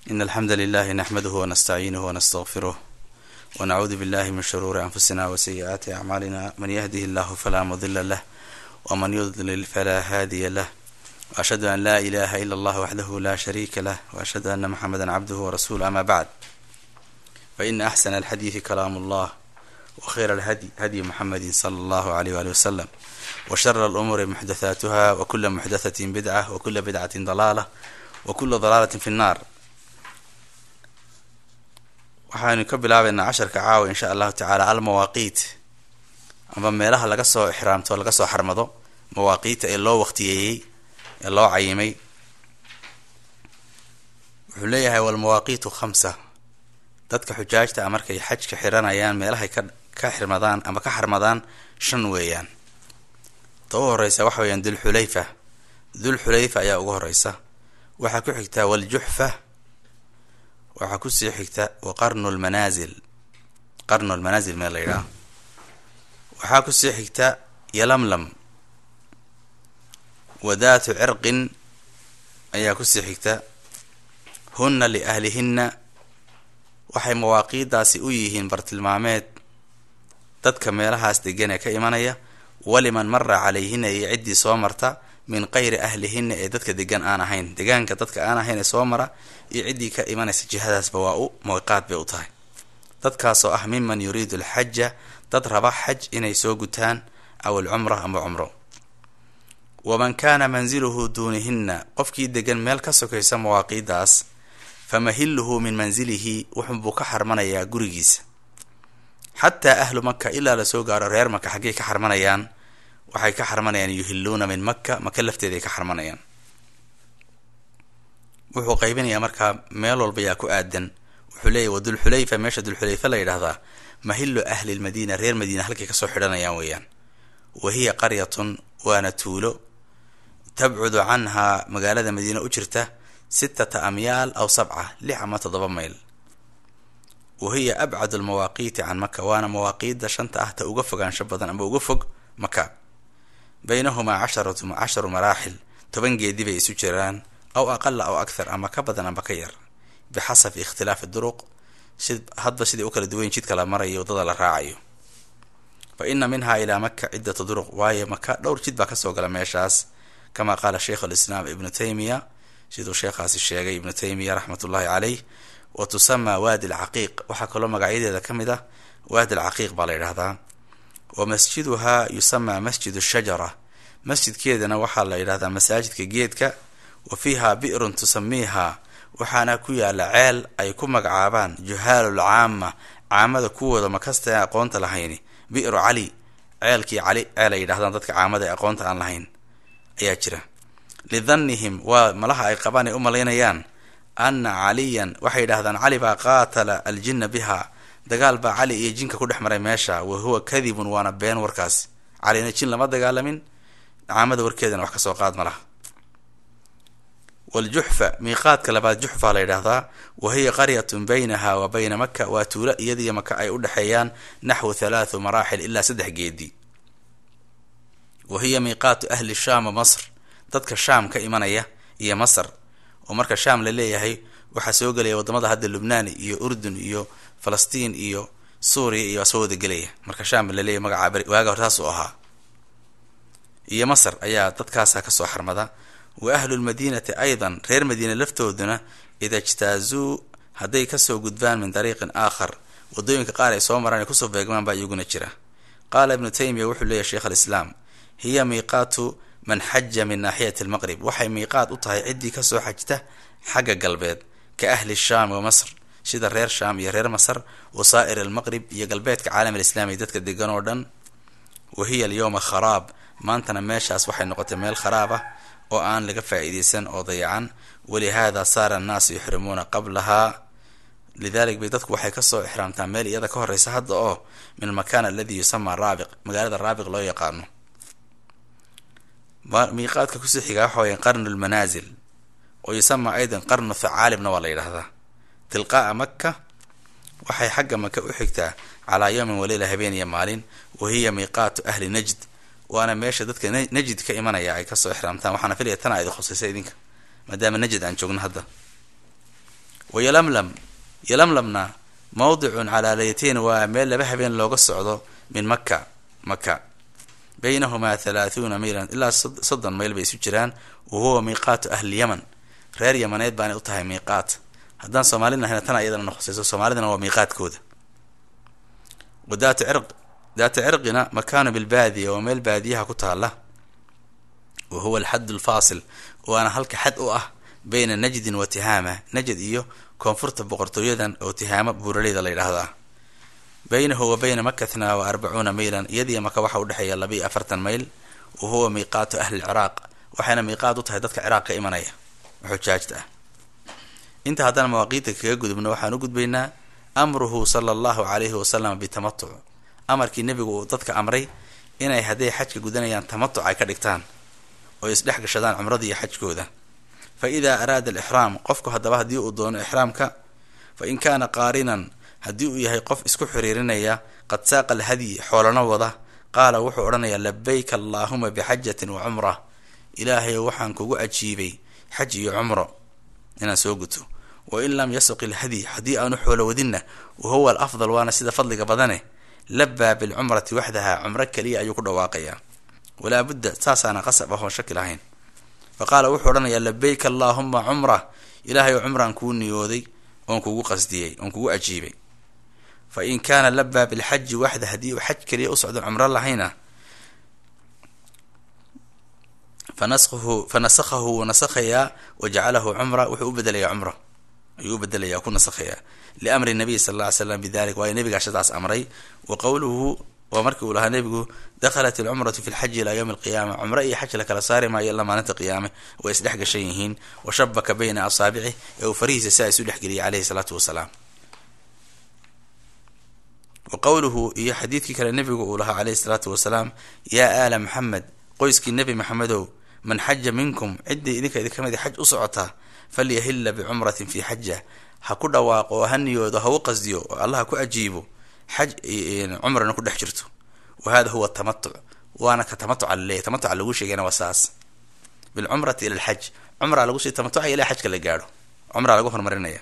إن الحمد لله نحمده ونستعينه ونستغفره ونعوذ بالله من شرور أنفسنا وسيئات أعمالنا من يهده الله فلا مضل له ومن يضلل فلا هادي له وأشهد أن لا إله إلا الله وحده لا شريك له وأشهد أن محمدا عبده ورسوله أما بعد فإن أحسن الحديث كلام الله وخير الهدي هدي محمد صلى الله عليه وآله وسلم وشر الأمور محدثاتها وكل محدثة بدعة وكل بدعة ضلالة وكل ضلالة في النار waxaanu ka bilaabaynaa casharka caawa insha allahu tacaala almawaaqiit amba meelaha laga soo ixraamto laga soo xarmado mawaaqiita ee loo waqtiyeeyey ee loo cayimay wuxuu leeyahay walmawaaqiitu khamsa dadka xujaajta a markay xajka xiranayaan meelahay ka ka xirmadaan ama ka xarmadaan shan weeyaan ta u horeysa waxa weeyaan dulxulayfa dulxulayfa ayaa ugu horeysa waxaa ku xigtaa waljuxfa waxaa kusii xigta wa qarnu lmanaasil qarnu lmanaasil meel la yidhaha waxaa kusii xigta yalamlam wadaatu cirqin ayaa kusii xigta hunna liahlihinna waxay mawaaqiidaasi u yihiin bartilmaameed dadka meelahaas degan ee ka imanaya waliman mara calayhina iyo ciddii soo marta min qayri ahlihinna ee dadka degan aan ahayn degaanka dadka aan ahayn ee soo mara iyo ciddii ka imanaysa jihadaasba waa u mawqiaad bay u tahay dadkaasoo ah miman yuriidu alxaja dad raba xaj inay soo gutaan aw alcumra ama cumro waman kaana manziluhu duunihinna qofkii degan meel ka sokaysa mawaaqiidaas famahilluhu min manzilihi wuxunbuu ka xarmanayaa gurigiisa xataa ahlu maka ilaa lasoo gaaro reer maka xaggay ka xarmanayaan waxay ka xarmanayaan yuhilluuna min maka maka lafteeday ka xarmanayaan wuxuu qaybinayaa markaa meel walba yaa ku aadan wuxuu leeyahy wa dulxulayfa meesha dulxulayfa la yidhahdaa mahillu ahli lmadiina reer madiina halkay kasoo xidhanayaan weeyaan wa hiya qaryatun waana tuulo tabcudu canhaa magaalada madiina u jirta sittata amyaal aw sabca lix ama toddoba mayl wa hiya abcadu lmawaaqiiti can maka waana mawaaqiida shanta ah ta uga fogaansho badan ama uga fog maka baynahumaa casharatu casharu maraaxil toban geedi bay isu jiraan aw aqala aw akhar ama ka badan amba ka yar bixasabi ikhtilaafi duruq si hadba sidai u kala duwayn jidka la marayo waddada la raacayo fa ina minhaa ilaa maka ciddatu duruq waayo maka dhowr jid baa kasoo gala meeshaas kama qaala sheikh alislaam ibnu taymiya siduu sheekhaasi sheegay ibnu taymiya raxmat ullahi caleyh wa tusamaa waadi alcaqiiq waxaa kaloo magacyadeeda ka mid ah waadi alcaqiiq baa la yidhahdaa wa masjiduhaa yusamaa masjid shajara masjidkeedana waxaa la yidhahdaa masaajidka geedka wa fiiha bi'run tusamiihaa waxaana ku yaala ceel ay ku magacaabaan juhaalul caama caamada kuwooda makasta aan aqoonta lahayni bi'ru cali ceelkii cali ceel ay yidhahdaan dadka caamada ee aqoonta aan lahayn ayaa jira lidannihim waa malaha ay qabaan ay u malaynayaan anna caliyan waxay yidhahdaan cali baa qaatala aljinna biha dagaal baa cali iyo jinka ku dhex maray meesha wa huwa kadibun waana been warkaas calina jin lama dagaalamin caamada warkeedana wax kasoo qaad ma laha waljuxfa miiqaadka labaad juxfa la yidhaahdaa wa hiya qaryatun baynaha wa bayna maka waa tuulo iyadiyo maka ay u dhexeeyaan naxwu halaathu maraaxil ilaa saddex geedi wa hiya miiqaatu ahli shaam wa masr dadka shaam ka imanaya iyo masr oo marka shaam la leeyahay waxaa soo gelaya wadamada hadda lubnaan iyo urdun iyo falastiin iyo suuriya iyo soo wada gelaya marka shaam la leeyahay magacaa waaga hore saas u ahaa iyo masr ayaa dadkaasa kasoo xarmada wa ahlu lmadiinati aydan reer madiina laftooduna ida ijtaazuu hadday kasoo gudbaan min dariiqin aakhar wadooyinka qaar ay soo maraan ay kusoo beegmaan baa iyaguna jira qaala ibnu taymiya wuxuu leeyahy sheikh alislaam hiya miiqaatu man xaja min naaxiyati almaqrib waxay miiqaat u tahay ciddii kasoo xajta xagga galbeed ka ahli shaam wa masr sida reer shaam iyo reer masr wa saa'ir almaqrib iyo galbeedka caalam alislaami dadka degan oo dhan wa hiya alyowma kharaab maantana meeshaas waxay noqotay meel kharaab ah oo aan laga faa-iideysan oo dayacan walihaada saara annaasu yuxrimuuna qablahaa lidalik bay dadku waxay kasoo ixraamtaan meel iyada ka horeysa hadda oo min almakan aladi yusamaa raabiq magaalada raabiq loo yaqaano miiqaadka kusii xigaa waxa weya qarnu lmanaasil oo yusamaa aydan qarnu thacaalibna waa la yidhahdaa tilqaa'a maka waxay xagga maka u xigtaa calaa yowmin waleyla habeen iyo maalin wa hiya miiqaatu ahli najd waana meesha dadka najid ka imanaya ay kasoo ixraamtaan waxaana filaya tana idi khusaysa idinka maadaama najid aan joogno hadda wa yalamlam yalamlamna mawdicun calaa laytayn waa meel laba habeen looga socdo min maka maka baynahumaa halaahuuna maylan ilaa soddon mayl bay isu jiraan wa huwa miiqaatu ahli yaman reer yamaneed baanay u tahay miiqaat haddaan soomaalina ahayna tan iyadana noqosayso soomaalidana waa miiqaadkooda wa daatu cirq daata cirqina makaanu bilbaadiya waa meel baadiyaha ku taala wa huwa alxad alfaasil waana halka xad u ah bayna najdin wa tihaama najd iyo koonfurta boqortooyadan oo tihaama buuraleyda la yidhaahdo ah baynahu wa bayna makatna wa arbacuuna maylan iyadiiyo maka waxa udhexeeya labiiyo afartan mayl wa huwa miiqaatu ahli lciraaq waxayna miiqaad u tahay dadka ciraaq ka imanaya xujaajta ah inta haddana mawaaqiidta kaga gudubno waxaan u gudbaynaa amruhu sala allahu calayhi wasalam bitamatuc amarkii nebigu uu dadka amray inay hadday xajka gudanayaan tamatuc ay ka dhigtaan oo isdhex gashadaan cumrada iyo xajkooda fa idaa araada alixraam qofku haddaba haddii uu doono ixraamka fa in kaana qaarinan haddii uu yahay qof isku xiriirinaya qad saaqa alhadyi xoolana wada qaala wuxuu odhanayaa labayka allaahuma bixajatin wa cumra ilaahayo waxaan kugu ajiibay xaj iyo cumro inaan soo guto wa in lam yasuq ilhadyi haddii aanu xoolo wadinna wa huwa alafdal waana sida fadliga badane labaa bilcumrati waxdaha cumro keliya ayuu ku dhawaaqayaa walaa budda saasaana qasab ahoon shaki lahayn fa qaala wuxuu odhanayaa labayka allaahuma cumra ilaahay oo cumraan kuu niyooday oon kugu qasdiyey oon kugu ajiibay fa in kaana labaa bilxaji waxda haddii uu xaj keliya u socdo cumro lahayna fanashu fa nasakhahu wuu nasakhayaa wa jacalahu cumra wuxuu u bedelayaa cumra ayuu u bedelayaa ku nasakhayaa liamri nabiy sala alla ly slam bidalik waayo nebigaa shadaas amray wa qowluhu waa markii uu lahaa nebigu dakhalat alcumratu fi lxaji ilaa yowmi alqiyaama cumro iyo xaj la kala saari maayo ilaa maalinta qiyaame way isdhex gashan yihiin wa shabaka bayna asaabicih ee uu farihiisa saa isu dhexgeliyay caleyhi salaatu wasalaam wa qowluhu iyo xadiidkii kale nebigu uu lahaa caleyhi salaatu wasalaam yaa aala maxamed qoyskii nebi maxamedow man xaja minkum ciddii idinka idinka mid xaj u socotaa falyahilla bicumratin fii xaja ha ku dhawaaqo oo ha niyoodo ha u qasdiyo oo allah ku ajiibo xaj cumrana ku dhex jirto wa hada huwa tamatuc waana ka tamatuca laleeyahy tamatuca lagu sheegayna waa saas bilcumrati ila alxaj cumraa lagu sii tamatucaya ilaa xajka la gaadho cumraa lagu horumarinaya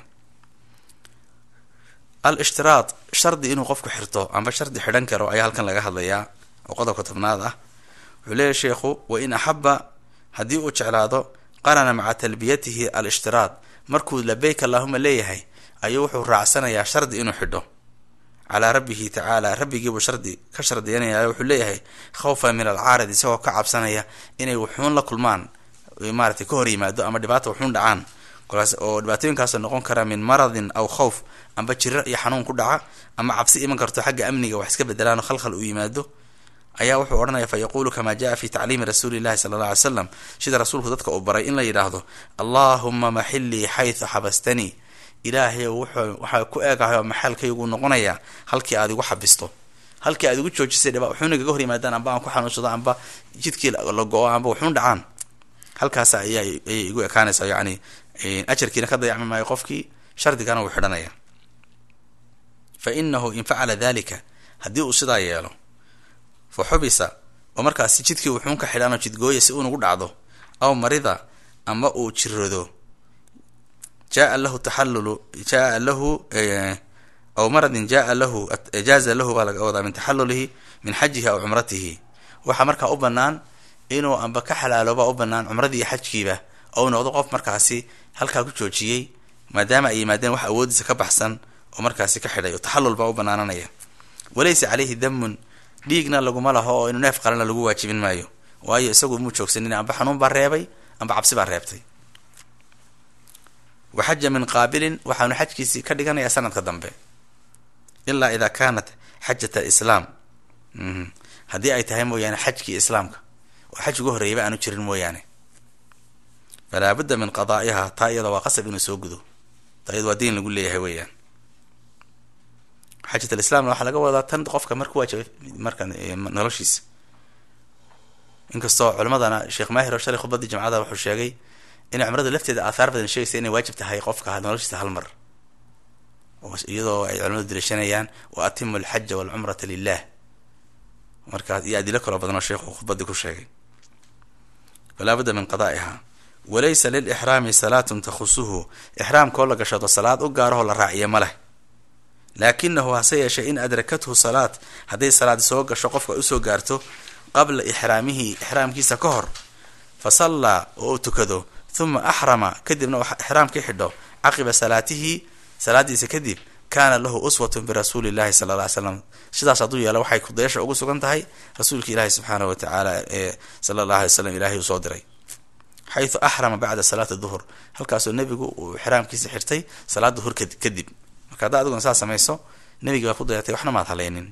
al ishtiraad shardi inuu qofku xirto amba shardi xidhan karo ayaa halkan laga hadlayaa oo qodobka tobnaad ah wuxuu leeyahy sheekhu wa in axaba haddii uu jeclaado qarana maca talbiyatihi al ishtiraad markuu labayk allaahuma leeyahay ayuu wuxuu raacsanayaa shardi inuu xidho calaa rabbihi tacaala rabbigiibuu shardi ka shardiyanaya wuxuu leeyahay khawfan min alcaarid isagoo ka cabsanaya inay wuxuun la kulmaan maaratay ka hor yimaado ama dhibaata wuxuun dhacaan kolaas oo dhibaatooyinkaas noqon kara min maradin aw khawf amba jiro iyo xanuun ku dhaca ama cabsi iman karto xagga amniga wax iska bedelaan oo khalkhal uu yimaado ayaa wuxuu odhanaya fa yaquulu kamaa jaa fi tacliimi rasuuli llahi sala alla alay slam sida rasuulku dadka uu baray in la yidhaahdo allaahuma maxilii xaytu xabastanii ilaahay wuxuu waxaa ku eegahay oo maxaalkaygu noqonayaa halkii aad igu xabisto halkii aad igu joojisay dhiba wuxuuna igaga hor yimaadaan amba aan ku xanuunsado amba jidkii la go-o amba wuxuun dhacaan halkaas ayaa ayay igu ekaanaysa yacni ajarkiina ka dayacmi maayo qofkii shardigana wuu xidhanaya fa inahu in facala dalika haddii uu sidaa yeelo fa xubisa oo markaasi jidkii wuxuun ka xidhanoo jidgooya si unugu dhacdo aw marida ama uu jirado jaa lahu taxallulu jaa lahu aw maradin jaa lahu jaaza lahu baa laga wadaa min taxalulihi min xajihi aw cumratihi waxaa markaa u banaan inuu amba ka xalaalooba u banaan cumradii iyo xajkiiba ou noqdo qof markaasi halkaa ku joojiyey maadaama ay yimaadeen wax awoodiisa ka baxsan oo markaasi ka xidhay oo taxallul baa u banaananaya walaysa caleyhi damun dhiigna laguma laho oo inuu neef qalana lagu waajibin maayo waayo isagu muu joogsanin amba xanuun baa reebay amba cabsi baa reebtay wa xaja min qaabilin waxaanu xajkiisii ka dhiganayaa sanadka dambe ilaa idaa kaanat xajat alislaam haddii ay tahay mooyaane xajkii islaamka oo xaj ugu horreeyaba aanu jirin mooyaane falaa budda min qadaa'iha taa iyada waa qasab inuu soo gudo taa iyada waa diin lagu leeyahay weeyaan xajat alislamna waxaa laga wadaa tan qofka marku waajibay marka noloshiisa inkastoo culimadana sheekh maahir oo shalay khudbadii jamcada wuxuu sheegay inay cumrada lafteeda aathaar badan sheegaysa inay waajib tahay qofka noloshiisa hal mar iyadoo ay culimadu dilashanayaan wa atimu alxaja walcumrata lilah markaas iyo adilo kaloo badan oo sheekhu khudbadii ku sheegay falaa budda min qadaa'iha walaysa lilixraami salaatun takhusuhu ixraamkoo la gashado salaad u gaarahoo la raaciya ma leh laakinahu hase yeeshee in adrakathu salaad hadday salaad soo gasho qofka usoo gaarto qabla ixraamihi ixraamkiisa ka hor fa sallaa oo uu tukado huma axrama kadibna ixraamkii xidho caqiba salaatihi salaadiisa kadib kaana lahu uswatun birasuuli llahi sala alla ly slam sidaas hadduu yeelo waxay kudayasha ugu sugan tahay rasuulka ilaahi subxaanahu watacaala ee sala allah alay slam ilahay uu soo diray xaytu axrama bacda salaati duhur halkaasoo nebigu uu ixraamkiisa xirtay salaad duhur kadib marka haddaa adiguna saa samayso nebigi baa ku dayatay waxna maad haleynin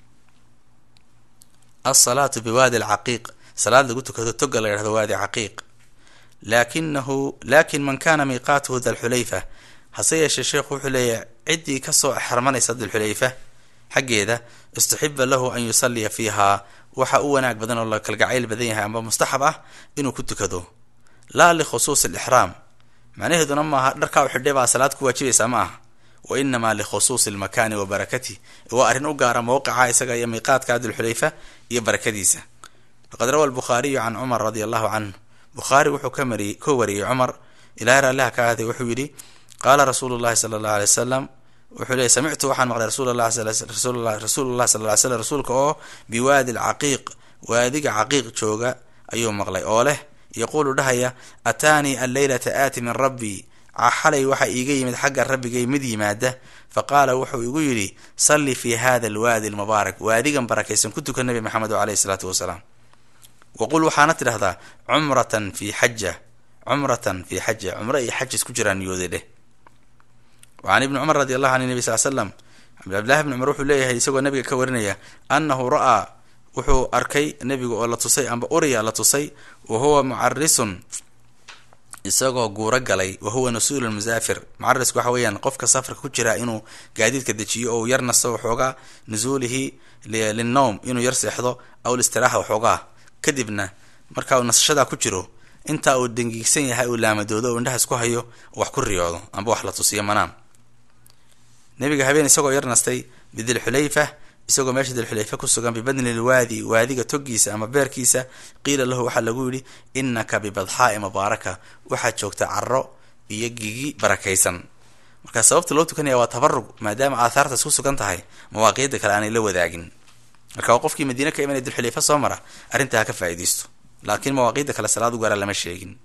alsalaatu biwaadi alcaqiiq salaad lagu tukado toga la yhahdo waadi caqiiq laakinahu lakin man kana miiqaatuhu dalxulayfa hase yeeshee sheekhu wuxuu leeyahay ciddii kasoo xarmanaysa dalxulayfa xaggeeda istuxiba lahu an yusaliya fiihaa waxa u wanaag badan oo la kalgacayl badan yahay amba mustaxab ah inuu ku tukado laa likhusuusi alixraam macnaheeduna maaha dharkaa u xidhay baa salaad ku waajibaysaa ma aha wa inamaa likhusuusi almakaani wa barakatih waa arrin u gaara mowqica isaga iyo miiqaadka dulxulayfa iyo barakadiisa faqad rawa albukhaariyu can cumar radia allahu canhu bukhaari wuxuu ka mari ka wariyey cumar ilahay raalliha ka ahday wuxuu yidhi qaala rasuulu llahi sala allahu alay wasalam wuxuu leeyay samictu waxaan maqlay rasuullah rasuulullahi sal ly slam rasuulka oo biwaadi alcaqiiq waadiga caqiiq jooga ayuu maqlay oo leh yaquulu dhahaya ataanii alleylata aati min rabbii xalay waxaa iiga yimid xagga rabbigay mid yimaada fa qaala wuxuu igu yidhi salli fi hada alwaadi almubaarak waadigan barakaysan ku tuka nabi maxamed caleyhi isalaatu wasalaam waqul waxaana tidhahdaa cumratan fi xaja cumratan fi xaja cumro iyo xaj isku jiraan niyooday dheh wacan ibni cumar radi allahu an nabi sal slam cabdillahi bni cumar wuxuu leeyahay isagoo nabiga ka warinaya annahu ra-aa wuxuu arkay nebiga oo la tusay amba uriya la tusay wa huwa mucarisun isagoo guuro galay wa huwa nasuulu musaafir mucarisku waxa weeyaan qofka safarka ku jira inuu gaadiidka dejiyo oo uu yar nasto waxoogaa nusuulihi linnowm inuu yar seexdo aw listiraaxa waxoogaa kadibna marka uu nasashadaa ku jiro intaa uu dangiigsan yahay uu laamadoodo oo indhaha isku hayo wax ku riyoodo amba wax la tusiyo manaam nabiga habeen isagoo yar nastay bidilxulayfa isagoo meesha dilxulayfa ku sugan bibadni lwaadi waadiga togiisa ama beerkiisa qiila lahu waxaa lagu yidhi innaka bibadxaa'i mubaaraka waxaad joogtaa caro iyo gigi barakaysan marka sababta loo tukanaya waa tabarug maadaama aathaartaas ku sugan tahay mawaaqiida kale aanay la wadaagin marka waa qofkii madiine ka imanaya dilxulayfa soo mara arrintaa ha ka faa'iidaysto laakiin mawaaqiida kale salaad u gaara lama sheegin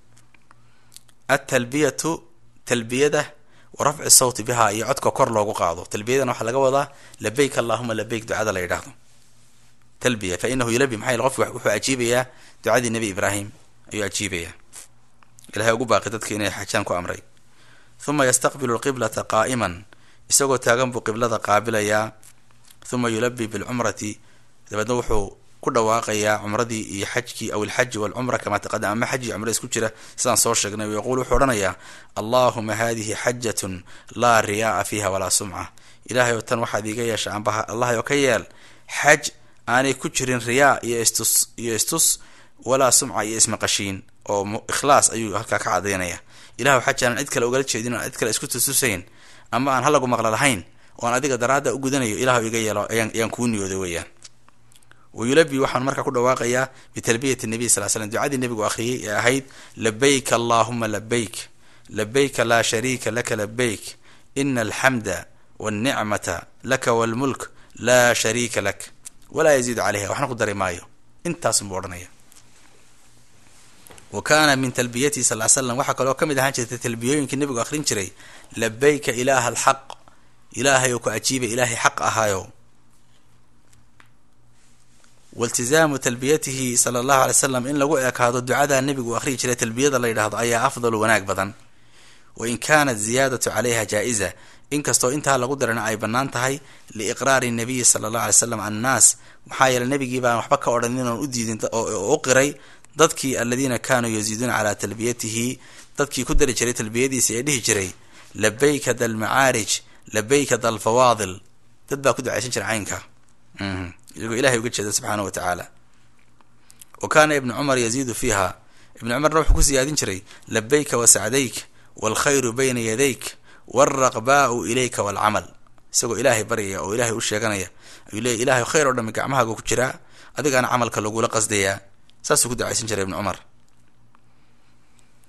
atalbiyatu talbiyada wa rafci sawti bihaa iyo codka kor loogu qaado talbiyadan waxaa laga wadaa labayk allahuma labayk ducada la yidhaahdo talbiya fa inahu yulabi maxaa yele qofki wuxuu ajiibayaa ducadii nebi ibraahim ayuu ajiibayaa ilahay ugu baaqi dadka inay xajaan ku amray huma yastaqbilu lqiblata qaa'iman isagoo taagan buu qiblada qaabilayaa huma yulabi bilcumrati dabeedna wuxuu ku dhawaaqayaa cumradii iyo xajkii aw ilxaji walcumra kamaa taqadam ama xaj iyo cumra isku jira sidaan soo sheegnay yaquul wuxuu odhanayaa allahuma hadihi xajatun laa riyaaa fiiha walaa sumca ilahay oo tan waxaad iiga yeesha ambaha allahay oo ka yeel xaj aanay ku jirin riyaa iyo istus iyo istus walaa sumca iyo ismaqashiin oo ikhlaas ayuu halkaa ka cadaynaya ilahu xaj aanan cid kale ugala jeedin oan cid kale isku tustusayn ama aan halagu maqla lahayn oan adiga daraadda u gudanayo ilahu iga yeelo ayaan kuu niyooday weeyaan wayulabi waxaan markaa ku dhawaaqayaa bitalbiyati nabiy sal slam ducadii nebigu akhriyey ee ahayd labayk allahuma labayk labayka laa shariika laka labayk ina alxamda walnicmata laka walmulk laa shariika lak walaa yaziidu caleyha waxna ku dari maayo intaasunbuu odhanaya wa kaana min talbiyatihi sal l slam waxaa kaloo ka mid ahaan jirtay talbiyooyinkii nebigu akhrin jiray labayka ilaaha alxaq ilaahay oo ku ajiibay ilaahay xaq ahaayo wailtizaamu talbiyatihi sala allahu alay slam in lagu ekaado ducadaa nebigu akhriyi jiray talbiyada la yidhahdo ayaa afdalu wanaag badan wa in kaanat ziyaadatu calayha jaa-iza inkastoo intaa lagu darana ay bannaan tahay liiqraari nabiyi sala allahu alay slam annaas maxaa yeeley nebigii baan waxba ka odhan inaan u diidin oo u qiray dadkii aladiina kaanuu yaziiduuna calaa talbiyatihi dadkii ku dari jiray talbiyadiisa ee dhihi jiray labayka dalmacaarij labayka dalfawaadil dad baa ku ducaysan jira caynka iyagoo ilahay uga jeeda subxaana wa tacaala wa kaana ibnu cumar yaziidu fiiha ibnu cumarna wuxuu ku siyaadin jiray labayka wa sacdayk waalkhayru bayna yadayk waalraqbaau ilayka waalcamal isagoo ilaahay baryaya oo ilaahay u sheeganaya ayuu leeyay ilahay khayr oo dhami gacmahaaga ku jiraa adigaana camalka lagula qasdayaa saasuu ku ducaysan jiray ibnu cumar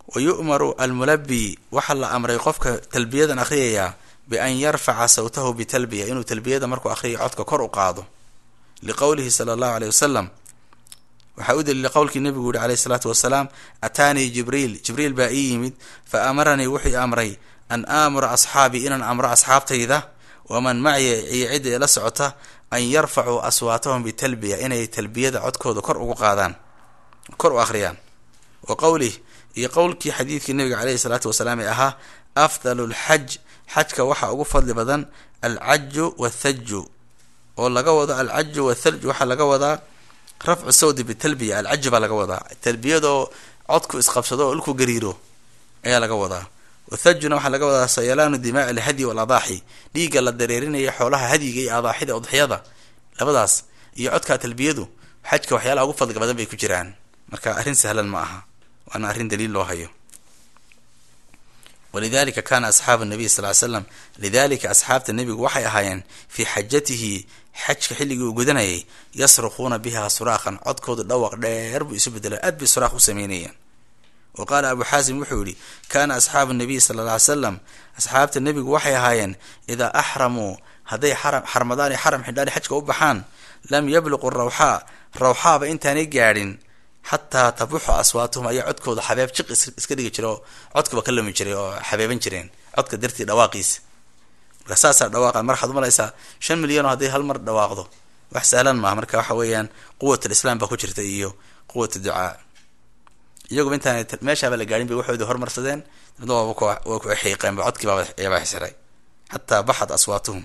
wa yu'maru almulabi waxaa la amray qofka talbiyadan akhriyayaa bian yarfaca sawtahu bitalbiya inuu talbiyada markuu akhriyo codka kor u qaado liqowlihi sala allahu aleyh wasalam waxaa u daliila qowlkii nebigu yihi alayh isalaatu wasalaam ataanii jibriil jibriil baa ii yimid fa amaranii wuxuu amray an aamura asxaabii inaan amro asxaabtayda waman macya iyo cidda ila socota an yarfacuu aswaatahum bitalbiya inay talbiyada codkooda kor ugu qaadaan kor u akhriyaan wa qowlih iyo qowlkii xadiidkii nabiga caleyhi salaatu wasalaam ee ahaa afdalu lxaj xajka waxaa ugu fadli badan alcaju wathaju oo laga wado alcaju wathalju waxaa laga wadaa rafcu sawdi bitalbiya alcaju baa laga wadaa talbiyadoo codku isqabsado oo ilku gariiro ayaa laga wadaa wathajuna waxaa laga wadaa sayalaanu dimaa alhadyi waladaaxi dhiigga la dareerinaya xoolaha hadyiga iyo adaaxida udxiyada labadaas iyo codkaa talbiyadu xajka waxyaalaha ugu fadliga badan bay ku jiraan marka arrin sahlan ma aha waana arrin daliil loo hayo walidalika kana asxaabu nabiy sal ly slam lidalika asxaabta nebigu waxay ahaayeen fii xajatihi xajka xilligii uu gudanayay yasruquuna biha suraaqan codkoodu dhawaq dheer buu isu bedela aad bay suraaq u sameynayeen wa qaala abu xaasim wuxuu yihi kaana asxaabu nabiy sala alla ly slam asxaabta nebigu waxay ahaayeen idaa axramuu hadday xaram xarmadaan iyo xaram xidhaan xajka u baxaan lam yabluqu rawxaa rawxaaba intaanay gaadhin xataa tabuxu aswaatuhum ayaa codkooda xabeeb jiq iska dhigi jira oo codkaba ka lumi jiray oo xabeeban jireen codka dartii dhawaaqiisa marka saasaa dhawaaqa mar waxaad umalaysaa shan milyan oo hadday hal mar dhawaaqdo wax sahlan maaha marka waxa weeyaan quwat alislaam baa ku jirta iyo quwat ducaa iyaguba intaan meeshaaba la gaadhin bay waxoodii hormarsadeen dabna waa ku xiiqeen ba codkii baaba yabaa xisiray xataa baxad aswaatuhum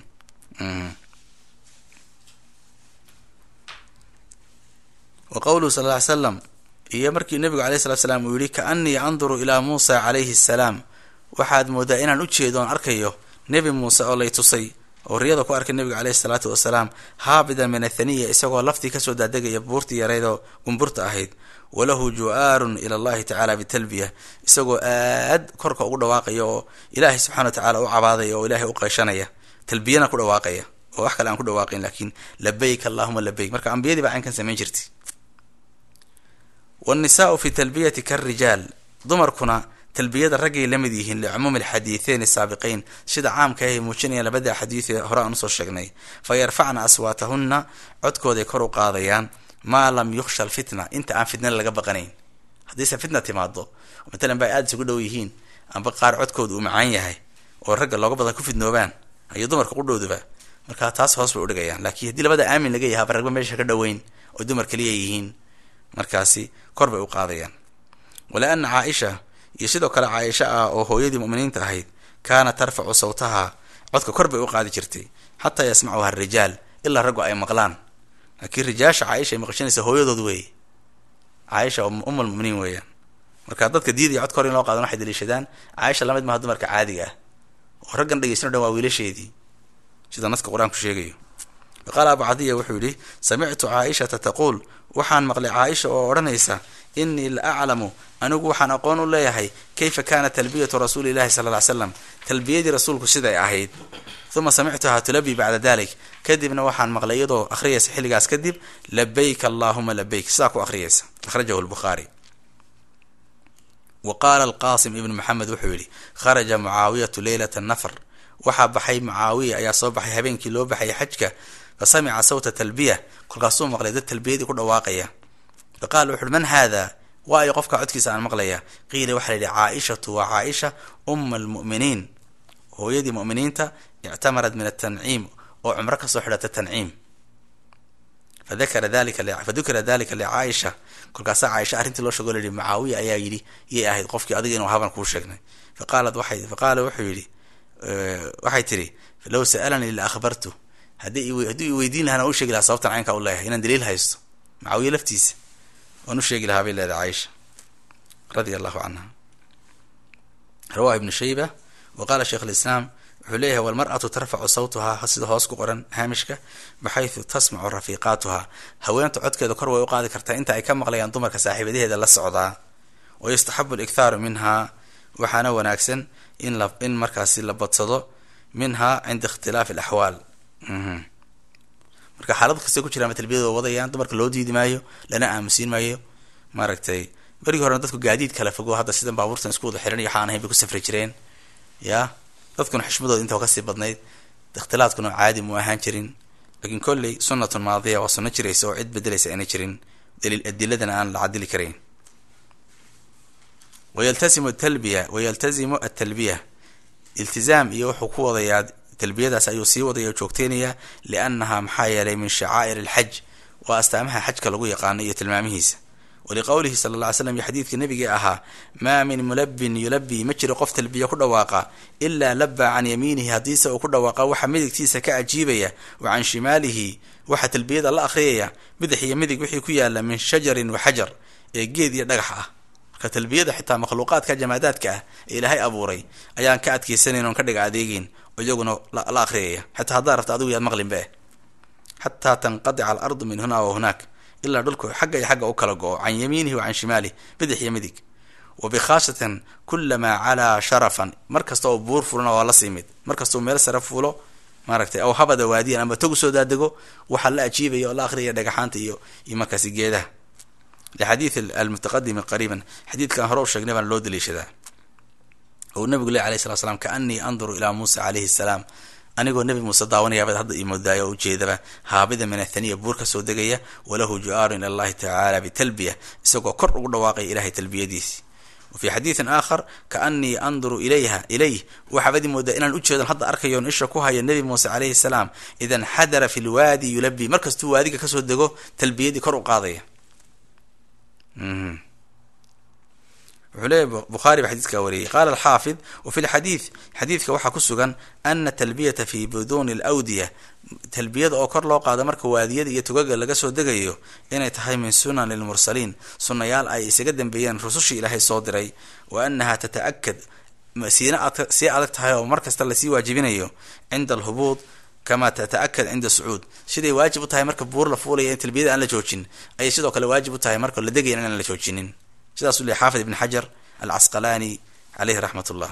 wa qowluhu sal ly slam iyo markii nebigu alayh salatu slam uu yihi kaanii anduru ilaa muusa calayhi salaam waxaad moodaa inaan u jeedo oon arkayo nebi muuse oo lay tusay oo riyada ku arkay nebiga caleyhi salaatu wasalaam haabidan min athaniya isagoo laftii kasoo daadegaya buurtii yareyd oo gumburta ahayd walahu ju-aarun ila allahi tacala bitalbiya isagoo aad korka ugu dhawaaqaya oo ilaahay subxana wa tacala u cabaadaya oo ilahay u qeyshanaya talbiyana ku dhawaaqaya oo wax kale aan ku dhawaaqayn laakiin labayk allahuma labayk marka ambiyadii baa caynkan samayn jirtay wnisaau fi talbiyati karijaal dumarkuna talbiyada raggay la mid yihiin licumuumi alxadiitheyn asaabiqeyn sida caamka ahay muujinayaan labada xadiid ee hore aan usoo sheegnay fa yarfacna aswaatahunna codkooday kor u qaadayaan maa lam yukhsha alfitna inta aan fitna laga baqanayn haddiise fitna timaado matalan ba aada isugu dhow yihiin amba qaar codkooda uu macaan yahay oo ragga looga badan ku fidnoobaan iyo dumarka qudhowduba marka taas hoos bay udhigayaan laakiin haddii labada aamin laga yahay ba ragba meesha ka dhoweyn oo dumar kaliya yihiin markaasi kor bay u qaadayaan waliana caaisha iyo sidoo kale caaisha ah oo hooyadii muminiinta ahayd kaanat tarfacu sawtaha codka kor bay u qaadi jirtay xataa yasmacuha arijaal ilaa raggu ay maqlaan laakiin rijaasha caaisha ay maqashanaysa hooyadood weeye caaisha um almuminiin weeyaan marka dadka diidaya codka hor in loo qaadan waxay daliishadaan caaisha lamid maha dumarka caadiga ah oo raggan dhegeysan o dhan waa wiilasheedii sida naska qur-aanku sheegayo qaala abu cadiya wuxuu yihi samictu caaishata taquul waxaan maqlay caaisha oo odhanaysa inii la aclamu anigu waxaan aqoon u leeyahay kayfa kaana talbiyatu rasuuli llahi sala ly slam talbiyadii rasuulku siday ahayd uma samictuhaa tulabi bacda dalik kadibna waxaan maqlay iyadoo akhriyaysa xilligaas kadib labayk allahuma labayk sidaa ku akhriyaysa akhrajahu lbukhaari wa qaala alqasim ibnu maxamed wuxuu yihi kharaja mucaawiyatu leylata nafr waxaa baxay mucaawiya ayaa soo baxay habeenkii loo baxay xajka fa samica sawta talbiya kolkaasuu maqlay dad talbiyadii ku dhawaaqaya fa qaala wuxuuhi man haada waayo qofka codkiisa aan maqlaya qiila waxaa la yidhi caaishatu waa caaisha uma almu'miniin hooyadii mu'miniinta ictamarat min atanciim oo cumro kasoo xidhata tanciim fadakara dalika fadukira dalika licaaisha kolkaasaa caaisha arrintii loo sheego layihi mucaawiya ayaa yidhi yay ahayd qofkii adiga inuu haban kuu sheegnay faqaalat waxay faqaala wuxuu yidhi waxay tidhi low sa'alanii la akhbartu haddii hadduu i weydiin lahaan waan u sheegi lahaa sababtan caynkaa u leeyahay inaan daliil haysto mucaawiya laftiisa waan u sheegi lahaa bay leedahay caaisha radia allahu canha rawahu ibnu shayba wa qaala sheikh alislaam wuxuu leeyahay walmar'atu tarfacu sawtuhaa sida hoos ku qoran haamishka baxaysu tasmacu rafiiqaatuha haweenta codkeeda kor way u qaadi kartaa inta ay ka maqlayaan dumarka saaxiibadaheeda la socdaa wa yustaxabu alikhaaru minhaa waxaana wanaagsan in la in markaasi la badsado minha cinda ikhtilaafi alaxwaal marka xaalad kastay ku jiraan talbiyada wadayaan dumarka loo diidi maayo lana aamusiin maayo maaragtay berigii horena dadku gaadiid kala fogo hadda sidan baabuurtan isku wada xihan iyo waxaan ahayn bay ku safri jireen ya dadkuna xishmadooda inta kasii badnayd ikhtilaadkuna caadi mu ahaan jirin laakiin kolley sunnatun maadiya waa sunno jiraysa oo cid bedelaysa ayna jirin daliil adiladana aan la cadili karayn wayaltasimu talbiya wayaltazimu atalbiya iltizaam iyo wuxuu ku wadayaa talbiyadaas ayuu sii wadaya oo joogteynayaa liannaha maxaa yeelay min shacaa'ir alxaj waa astaamaha xajka lagu yaqaano iyo tilmaamihiisa waliqowlihi sala alla ly slam iyo xadiidka nebigii ahaa maa min mulabin yulabii ma jiro qof talbiya ku dhawaaqa ilaa labaa can yamiinihi haddiise uu ku dhawaaqa waxa midigtiisa ka ajiibaya wa can shimaalihi waxa talbiyada la akhriyaya bidix iyo midig wixii ku yaala min shajarin wa xajar ee geed iyo dhagax ah marka talbiyada xitaa makhluuqaadka jamaadaadka ah ee ilaahay abuuray ayaan ka adkaysanayn oon ka dhiga adeegeyn oo iyaguna la akhriyaya xataa haddaa rabta adigu yaad maqlinba eh xataa tanqadica alardu min huna wa hunaak ilaa dhulku xagga iyo xagga u kala go-o can yamiinihi wa can shimaalih bidix iyo midig wa bikhaasatan kulamaa calaa sharafan mar kasta oo buur fulana waa la sii mid mar kasta oo meel sare fuulo maaragtay aw habada waadiyan ama togu soo daadego waxaa la ajiibaya oo la akhriyaya dhagaxaanta iyo iyo markaasi geedaha lixadiid almutaqadimi qariiban xadiidkan hore u sheegnay baana loo daliishadaa ou nabigu leh alayh slat slam kaanii anduru ilaa muusa calayhi salaam anigoo nebi muuse daawanayaabad hadda ii moodaayo oo ujeedaba haabida min athaniya buur ka soo degaya walahu ju-aaru ila allahi tacaala bitalbiya isagoo kor ugu dhawaaqaya ilahay talbiyadiisi wa fii xadiidin aakhar kaanii anduru ilayha ilayh waxaabad ii moodaa inaan ujeedan hadda arkayoon isha ku hayo nebi muuse calayhi salaam ida nxadara fi lwaadi yulabii markastuu waadiga kasoo dego talbiyadii kor u qaadaya wuxuu leeyahy bukhaari ba xadiidkaa wariyey qaala alxaafid wa fi lxadiid xadiidka waxaa ku sugan ana talbiyata fi buduuni alawdiya talbiyada oo kor loo qaado marka waadiyada iyo tugaga laga soo degayo inay tahay min sunani lmursaliin sunnayaal ay isaga dambeeyeen rusushii ilaahay soo diray wa anaha tata'akad siina sii adag tahay oo mar kasta lasii waajibinayo cinda alhubuud kama tata'akad cinda sacuud siday waajib u tahay marka buur la fuulaya in talbiyada aan la joojin ayay sidoo kale waajib u tahay marka la degaya inaan la joojinin sidaasuu leey xaafid ibn xajar alcasqalaani caleyhi raxmat ullah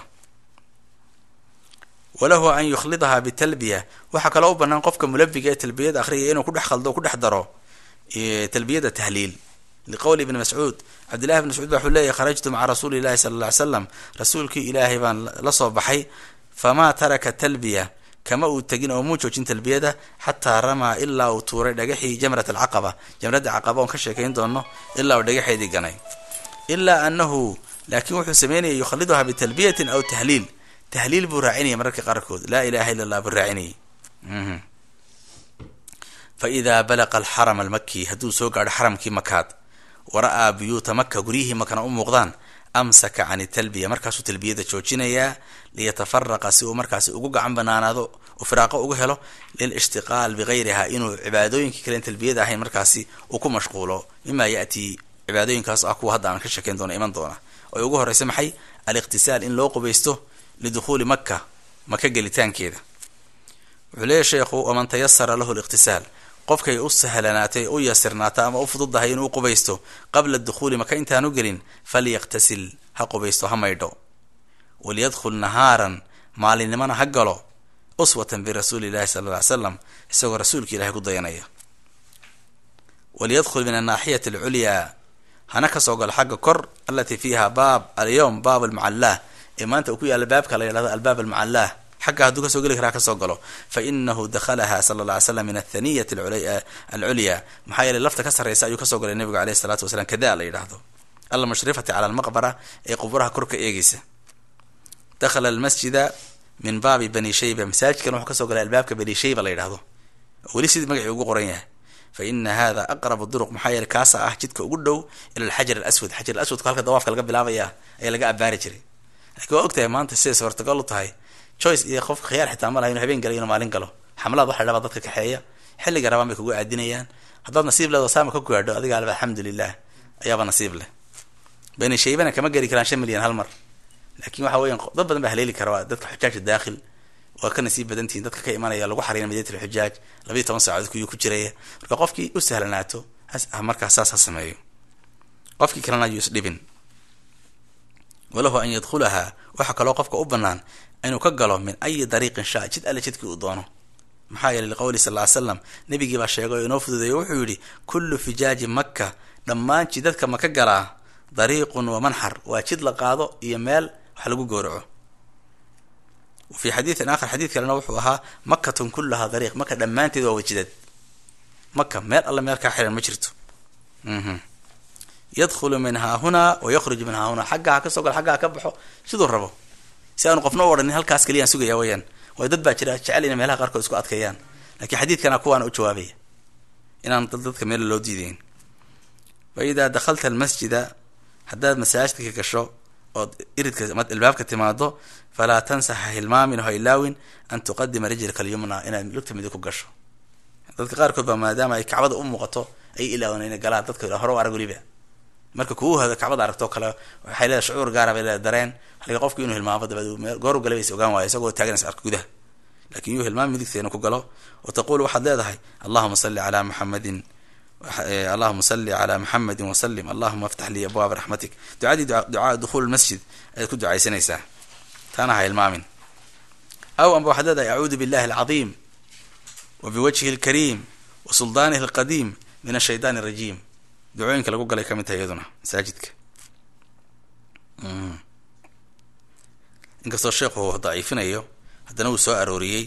walahu an yukhlidaha bitalbiya waxaa kaloo u banaan qofka mulabiga ee talbiyada akhriyaya inuu kudhex khaldo o kudhex daro talbiyada tahliil liqowli ibni mascuud cabdillahi ibn mascuud ba wuxuu leeyahy kharajtu maca rasuuli llahi sala alla ly slam rasuulkii ilaahay baan la soo baxay famaa taraka talbiya kama uu tegin oo muu joojin talbiyada xataa ramaa ilaa uu tuuray dhagaxii jamrat alcaqaba jamradda caqaba oon ka sheekayn doono ilaa uu dhagaxeedii ganay ilaa anahu laakiin wuxuu sameynayay yukhaliduha bitalbiyatin aw tahliil tahliil buu raacinayay mararka qaarkood laa ilaha illa allah buu raacinayay fa idaa balaqa alxaram almaki hadduu soo gaadho xaramkii makaad wara-aa buyuuta maka guryihii makana u muuqdaan amsaka can talbiya markaasuu talbiyada joojinayaa liyatafaraqa si uu markaasi ugu gacan banaanaado u firaaqo uga helo lilishtiqaal bigayriha inuu cibaadooyinkii kalen talbiyada ahayn markaasi uu ku mashquulo mima yatii cibaadooyinkaas ah kuwa hadda aan ka sheekayn doona iman doona oy ugu horreysa maxay aliqtisaal in loo qubaysto lidukhuuli maka maka gelitaankeeda wuxuu leeyahy sheekhu waman tayasara lahu liqtisaal qofkay u sahlanaatay u yasirnaata ama u fududahay inuu qubaysto qabla dukhuuli maka intaanu gelin falyaqtasil ha qubaysto ha maydho waliyadkhul nahaaran maalinimana ha galo uswatan birasuuli llahi sala alla ly slam isagoo rasuulka ilahay ku dayanaya waliyadkhul min annaaxiyati alculyaa hana kasoo galo xagga kor alatii fiiha baab alyowm baab almucallaah ee maanta uu ku yaalla baabka la yidhahdo albaab almucallaah xagga hadduu kasoo geli karaa kasoo galo fa inahu dakhalaha sala alla ly slam min athaniyati alculyaa maxaa yeeley lafta ka sarreysa ayuu kasoo galay nabigu aleyhi salatu wasalaam kada la yidhaahdo almushrifati cala almaqbara ee quburaha kor ka eegeysa dakhala almasjida min baabi bani shayba masaajidkan wuxuu kasoo galay albaabka bani shayba la yidhahdo weli sidii magacii ugu qoran yahay fa ina hada aqrabu duruq maxaa yeele kaasa ah jidka ugu dhow ila alxajar alaswad xajar alaswadku halka dawaafka laga bilaabaya ayaa laga abaari jiray laakiin waa ogtahay maanta siday suurtagal u tahay choice iyo qofka khiyaar xitaa ma laha inu habeen galo inu maalin galo xamlaad waxa dhabaa dadka kaxeeya xilliga rabaan bay kugu aadinayaan haddaad nasiib leedo saama ka gaadho adiga alba alxamdulilah ayaaba nasiib leh bani shaybana kama geli karaan shan milyan hal mar laakiin waxa weyan dad badan baa haleeli kara waa dadka xujaajka daakhil waa ka nasiib badantihin dadka ka imanaya lagu xariina madinat alxujaaj labayo toban saacadood kuyuu ku jiraya marka qofkii u sahlanaato markaas saas ha sameeyo qofkii kalena ayuu isdhibin walahu an yadkhulaha waxaa kaloo qofka u banaan inuu ka galo min ayi dariiqin shaa jid alle jidkii uu doono maxaa yeeley liqowli sal ly slam nabigii baa sheegay oo inoo fududeeyo wuxuu yidhi kullu fijaaji makka dhammaan jidadka maka galaa dariiqun wa manxar waa jid la qaado iyo meel wax lagu gowraco wa fii xadiidin aakhar xadiid kalena wuxuu ahaa makatun kullahaa dariiq maka dhammaanteed waa wajidad maka meel alle meel kaa xiran ma jirto yadkhulu min haahunaa wa yakhruju min haahunaa xaggaa ha ka soo galo xaggaa ha ka baxo siduu rabo si aanu qofna u odhanin halkaas keliyaan sugaya weyaan waayo dad baa jira jecel inay meelaha qaarkood isku adkeeyaan lakiin xadiidkana kuwaana u jawaabaya inaan dadka meel loo diideyn fa idaa dakhalta almasjida haddaad masaajidka ka gasho ood iridka ama ilbaabka timaado falaa tansa ha hilmaamin ha ilaawin an tuqadima rijlka alyumna inaad lugta midig ku gasho dadka qaarkood baa maadaama ay kacbada u muuqato ay ilaawan ina galaan dadka hore u arag weliba marka kugu hado kacbada aragtoo kale waxay leedahay shucuur gaara bay leedahay dareen xaliga qofku inuu hilmaamo dabeed meel gooru galabaysa ogaan waayo isagoo taaganaysa arka gudaha lakin yuu hilmaam midigta inuu ku galo wa taqulu waxaad leedahay allahuma salli calaa muxamadin allahuma salli calaa muxamedin wasalim allahuma aftax lii abwaaba raxmatik ducadii ducaa dukhuul masjid ayaad ku ducaysanaysaa taana ha hilmaamin aw amba waxaad leedahay acuudu billahi alcadiim wa biwajhihi alkariim wa suldaanihi alqadiim min ashaytaan arajiim ducooyinka lagu galay ka mid tahay iyaduna masaajidka inkastoo sheekhu daciifinayo haddana wuu soo arooriyey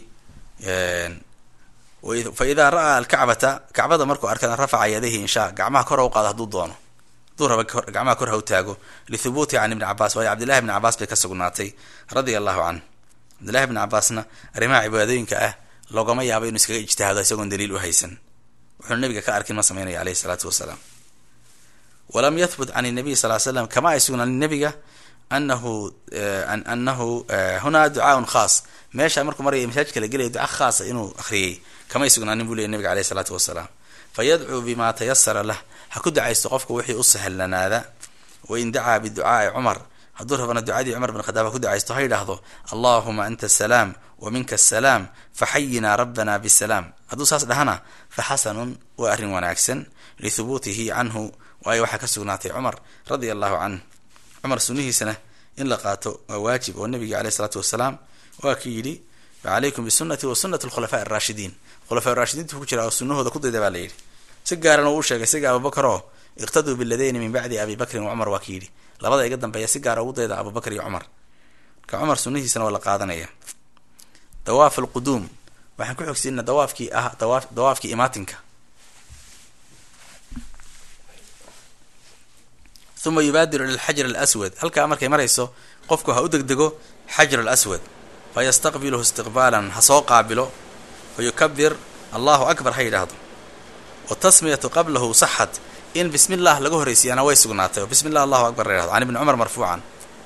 fa idaa ra'aa alkacbata kacbada markuu arkana rafaca yadayhi inshaa gacmaha kor ha u qaado hadduu doono hadduu raba gacmaha kor ha u taago lithubuuti can ibni cabaas waayo cabdillahi bni cabaas bay ka sugnaatay radia allahu canh cabdillahi bni cabaasna arrimaha cibaadooyinka ah loogama yaabo inuu iskaga ijtihaado isagoon daliil u haysan wuxuuna nabiga ka arkin ma sameynaya aleyhi salaatu wasalaam walam yahbut can nabiy sal slam kama ay sugnaanin nabiga anahu anahu hunaa ducaaun khaas meesha markuu maraya masaajidka la gelaya duca khaasa inuu akhriyey kamay sugnaanin buu leey nabiga aleyhi salaatu wasalaam fayadcuu bima tayasara lah ha ku ducaysto qofka wixii u sahlanaada wain dacaa biducaai cumar hadduu rabana ducadii cumar bin khadaab ha ku ducaysto ha yidhaahdo allahuma anta asalaam wa minka asalaam faxayinaa rabbana bisalaam hadduu saas dhahana fa xasanun waa arrin wanaagsan lithubuutihi canhu waayo waxaa ka sugnaatay cumar radia allahu canh cumar sunnihiisana in la qaato waa waajib oo nabiga aleyh isalaatu wasalaam waa ki yidhi facalaykum bisunati wa sunati alkhulafaa araashidiin khulafaa rashidiinta ku jira oo sunahooda ku dayda baa la yidhi si gaaran uu sheegay siga abubakar oo iqtaduu biladayni min bacdi abi bakrin wa cumar waa ki yidhi labada iga dambeeya si gaara ugu dayda abubakar iyo cumar ka cumar sunnihiisana waa la qaadanaya dawaaf alquduum waxaan ku xogsiina dawaafkii ah dawa dawaafkii imaatinka uma yubaadiru ila alxajar alaswad halkaa markay marayso qofku ha u degdego xajar alaswad fa yastaqbiluhu istiqbaalan ha soo qaabilo fa yukabir allahu akbar ha yidhaahdo wa tasmiyatu qablahu saxat in bismi llah laga horreysiyaana way sugnaatay oo bismi llah allahu akbar la yhahdo can ibni cumar marfuucan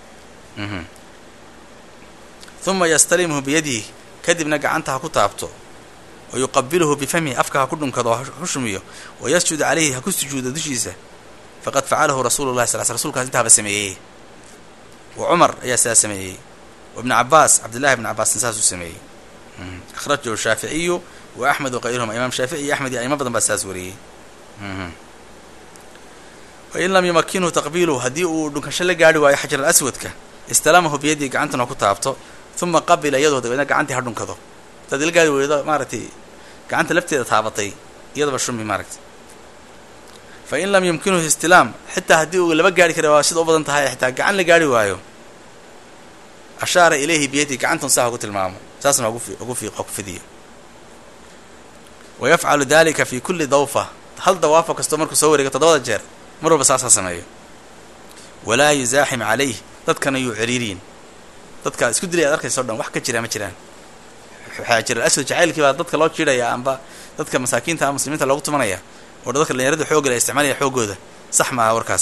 uma yastalimhu biyadihi kadibna gacanta ha ku taabto wa yuqabiluhu bifamihi afka ha ku dhunkado ha xushmiyo wa yasjud calayhi ha ku sujuudo dushiisa faqad facalahu rasuulu llahi sal sl rsulkaas intaaba sameeyey wa cumar ayaa sidaas sameeyey wa ibni cabaas cabdillahi ibni cabaasna saasuu sameeyey akhrajahu shaaficiyu wa axmed wa kayruhuma imaam shaafici iyo axmed iyo aimo badan baa sidaas wariyey wain lam yumakinhu taqbiiluhu haddii uu dhunkasho la gaari waayo xajar alaswadka istalamahu biyadihi gacantana ku taabto uma qabila iyadoo dabeedna gacantii ha dhunkado hadaad ila gaari weydo maaragtay gacanta lafteeda taabatay iyadaba shumi maaragtay fa in lam yumkinuhu istilaam xitaa haddii uu laba gaari kara waa sida u badan tahay xitaa gacan la gaari waayo ashaara ilayhi biyadihi gacantan saa hagu tilmaamo saasna hagu fiiq ha ku fidiyo wa yafcalu dalika fi kulli dawfa hal dawaafo kastoo markuu soo wareego toddobada jeer mar walba saas ha sameeyo walaa yuzaaxim calayh dadkana yuu ciriiriyin dadka isku dilay ad arkaysa o dhan wax ka jira ma jiraan xaajar aswad jacaylkii baa dadka loo jiidhaya amba dadka masaakiinta a muslimiinta loogu tumanaya oo dadka dhalinyarada xoogga la isticmaalaya xooggooda sax maaha warkaas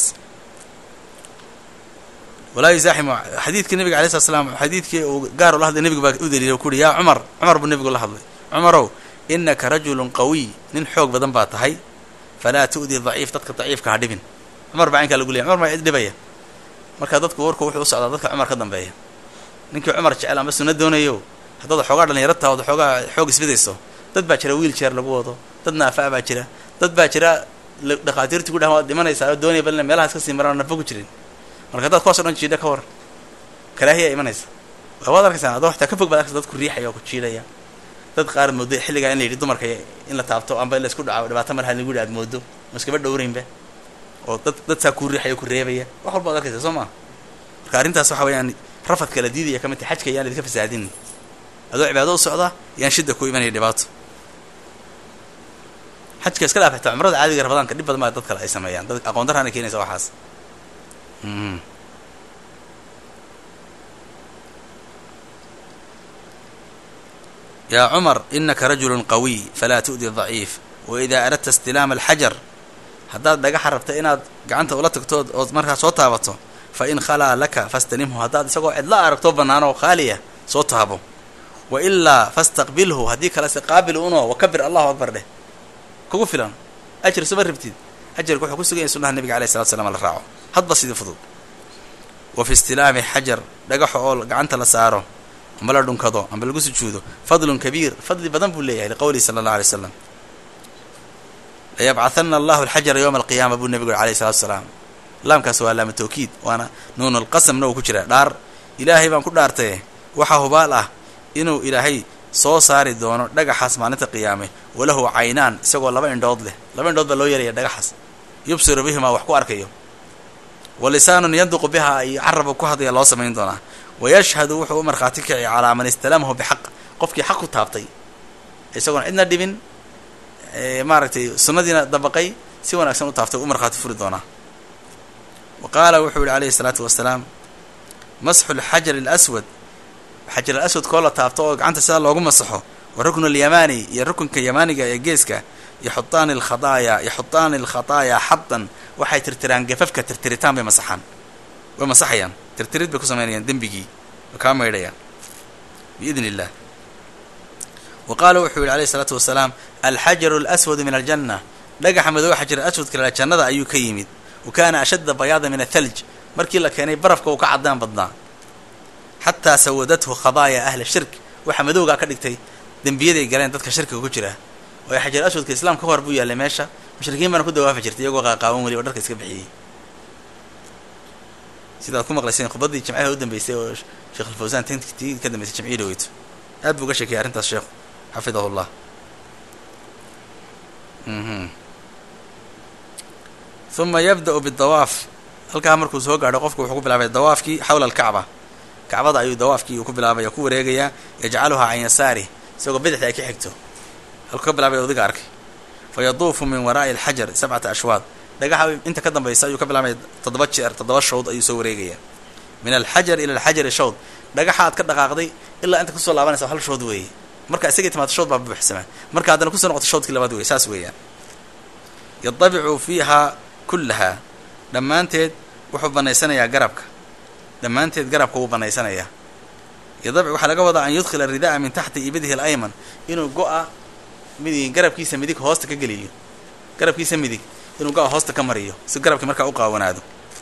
walaa yuzaaximu xadiidkii nabiga alay slat slam xadiidkii uu gaar ula hadlay nebigu baa u daliilay o ku uhi yaa cumar cumar buu nebigu la hadlay cumarow inaka rajulun qawiy nin xoog badan baa tahay falaa tu'di daciif dadka daciifka ha dhibin cumar baa caynkaa lagu leeyay cumar baa cid dhibaya marka dadku warku wuxuu u socdaa dadka cumar ka dambeeya ninkii cumar jecel amba sunna doonayo haddaad xoogaa dhalinyaro taha od xoogaa xoog isbidayso dad baa jira wiil jeer lagu wado dad naafa baa jira dad baa jira dhakhaatiirtii ku dhahan waad dhimanaysaa oo doonaya bal meelahaas kasii maraan nafo ku jirin marka haddaad kuwaas o dhan jiidha ka war karaahiya imanaysa waad arkaysaa adoo xataa ka fog baad arkaysa dad ku riixaya oo ku jiidhaya dad qaar moodo xilligaa in la yidhi dumarka in la taabto amba in la isku dhaco dhibaato marha lagu yidhi aad moodo ma iskaba dhowraynba oo dad dadsaa kuu riixaya ku reebaya wax walba ad arkaysa soo maa marka arrintaas waxa weeyaan rafadka la diidaya ka mid tahay xajka yaan laidinka fasaadin adoo cibaado u socda yaan shida ku imanaya dhibaato xajka iska dhaaf xitaa cumrada caadiga rabadaanka dhib badan baa dad kale ay sameeyaan dad aqoon darraana keenaysa waxaas yaa cumar inaka rajulun qawiy falaa tu'di daciif wa idaa aradta istilaama alxajar haddaad dhagaxa rabta inaad gacanta ula tagtood ood markaa soo taabato fa in khalaa laka fastanimhu haddaad isagoo cidla aragto bannaanoo khaaliya soo taabo wa ilaa fastaqbilhu haddii kalese qaabil uno wakabir allahu akbar dheh kugu filan ajir suma rabtid ajarka wuxuu ku sugan yahay sunnaha nabiga alayh salatu slam la raaco hadba sidii fudud wa fi istilaami xajar dhagaxa oo gacanta la saaro amba la dhunkado amba lagu sujuudo fadlun kabiir fadli badan buu leeyahay liqowlihi sala allah alay slam layabcahana allahu alxajara yowma alqiyaama buu nebigu yuri alayh salatu salaam laamkaas waa laama tawkiid waana nuunulqasamna uu ku jira dhaar ilaahay baan ku dhaartaye waxaa hubaal ah inuu ilaahay soo saari doono dhagaxaas maalinta qiyaame walahu caynaan isagoo laba indhood leh laba indhood baa loo yeelaya dhagaxaas yubsiru bihimaa wax ku arkayo wa lisaanun yanduqu bihaa iyo caraba ku hadlaya loo samayn doonaa wayashhadu wuxuu u markhaati kici calaa man istalamahu bixaq qofkii xaq ku taabtay isagoon cidna dhibin maaragtay sunnadiina dabaqay si wanaagsan u taaftay u markhaati furi doonaa wa qaala wuxuu yihi alayhi isalaatu wasalaam masxu lxajar alaswad xajar alaswad koo la taabto oo gacanta sidaa loogu masaxo wa ruknu alyamaani iyo rukunka yamaaniga ee geeska yaxutaani alkhadaaya yaxutaani alkhataaya xadan waxay tirtiraan gafafka tirtiritaan bay masaxaan way masaxayaan tirtirid bay ku samaynayaan dembigii way kaa maydhayaan biidn illah wa qaala wuxuu yihi alayhi isalaatu wasalaam alxajaru alaswadu min aljanna dhagaxa madooba xajar aswadka la jannada ayuu ka yimid wa kaana ashadda bayaada min athalj markii la keenay barafka uu ka caddaan badnaa xataa sawadathu khadaaya ahla shirk waxaa madowgaa ka dhigtay dembiyaday galeen dadka shirkiga ku jira oo xajar aswadka islaamka ka hor buu yaallay meesha mushrikiin baana ku dawaafi jirtay iyagoo qaaqaawan weli oo dharka iska bixiyey sidaad ku maqlayseen khudbaddii jimcaha u dambeysay oo sheekh alfawsaan tii ka dambeysay jimcihii dhaweyto aad buu uga sheekayay arrintaas sheekhu xafidahu llah uma yabda-u bidawaaf halkaa markuu soo gaadho qofku wuxuu ku bilaabay dawaafkii xawla alkacba kacbada ayuu dawaafkii uu ku bilaabaya ku wareegayaa yajcaluhaa can yasaarih isagoo bidixda ay ka xigto halkuu ka bilaabay odiga arkay fa yaduufu min waraa'i alxajar sabcata ashwaad dhagaxa inta ka dambaysa ayuu ka bilaabaya toddoba jeer toddoba shawd ayuu soo wareegayaa min alxajar ila alxajari shawd dhagaxa aad ka dhaqaaqday ilaa inta kusoo laabanaysa hal shood weeye marka isagay timaado shawd baa buuxsamaa marka haddana kusoo noqoto shawdkii labaad wey saas weeyaan yadabicu fiihaa kullahaa dhammaanteed wuxuu banaysanayaa garabka dhammaanteed garabka wuu banaysanayaa yadabic waxaa laga wadaa an yudkhila rida'a min taxti ibidihi alayman inuu go-a midig garabkiisa midig hoosta ka geliyo garabkiisa midig inuu go-a hoosta ka mariyo si garabkii markaa u qaawanaado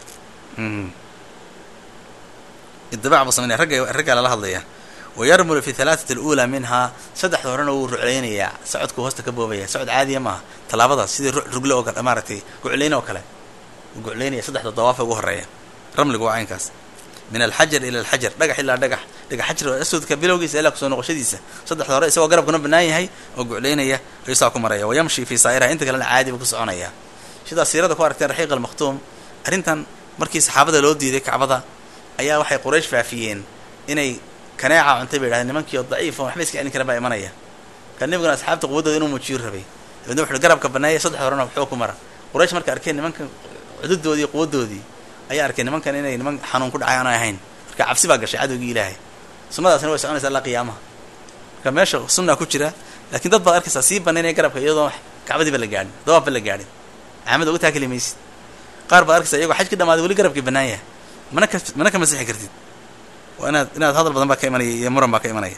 idibac buu sameynaya ragga raggaa lala hadlaya wayarmulu fi halaatat aluulaa minhaa saddexda horena wuu ruclaynayaa socodkuu hoosta ka boobaya socod caadiya maaha tallaabadaas sidii rugle oo kale maaragtay guclayn oo kale wuu guclaynaya saddexda dawaafa ugu horeeya ramligu waa caynkaas min alxajar ila alxajar dhagax ilaa dhagax dhagax xajar aswadka bilowgiisa ilaa kusoo noqoshadiisa saddexda hore isagoo garabkuna bannaan yahay oo guclaynaya ayuu saa ku maraya wayamshi fii saa'iraha inta kalena caadi buu ku soconaya sidaas siirada ku aragteen raxiiq almakhtuum arrintan markii saxaabada loo diiday kacbada ayaa waxay quraysh faafiyeen inay kaneeca cuntay bay yidhahdeen nimankii oo daciif oo waxba iska celin kara baa imanaya ka nabiguna asxaabta quwaddooda inuu muujiyo rabay dabeedna wuxuui garabka banneeya saddex horena waxoo ku mara quraysh marka arkeen nimankan cududoodii iyo quwaddoodii ayaa arkeen nimankan inay niman xanuun ku dhacay aanay ahayn marka cabsi baa gashay cadowgii ilaahay sunnadaasina way soconaysa allaa qiyaamaha marka meesha sunnaa ku jira laakiin dad baad arkaysaa sii banaynaya garabka iyadoo kacbadiiba la gaadhin dawaafba la gaadhin caamada uga taakali maysid qaar baad arkaysaa iyagoo xaj ka dhamaaday weli garabkii bannaan yahay mana ka mana ka masixi kartid waa inaad inaad hadal badan baa ka imanaya iyo muran baa ka imanaya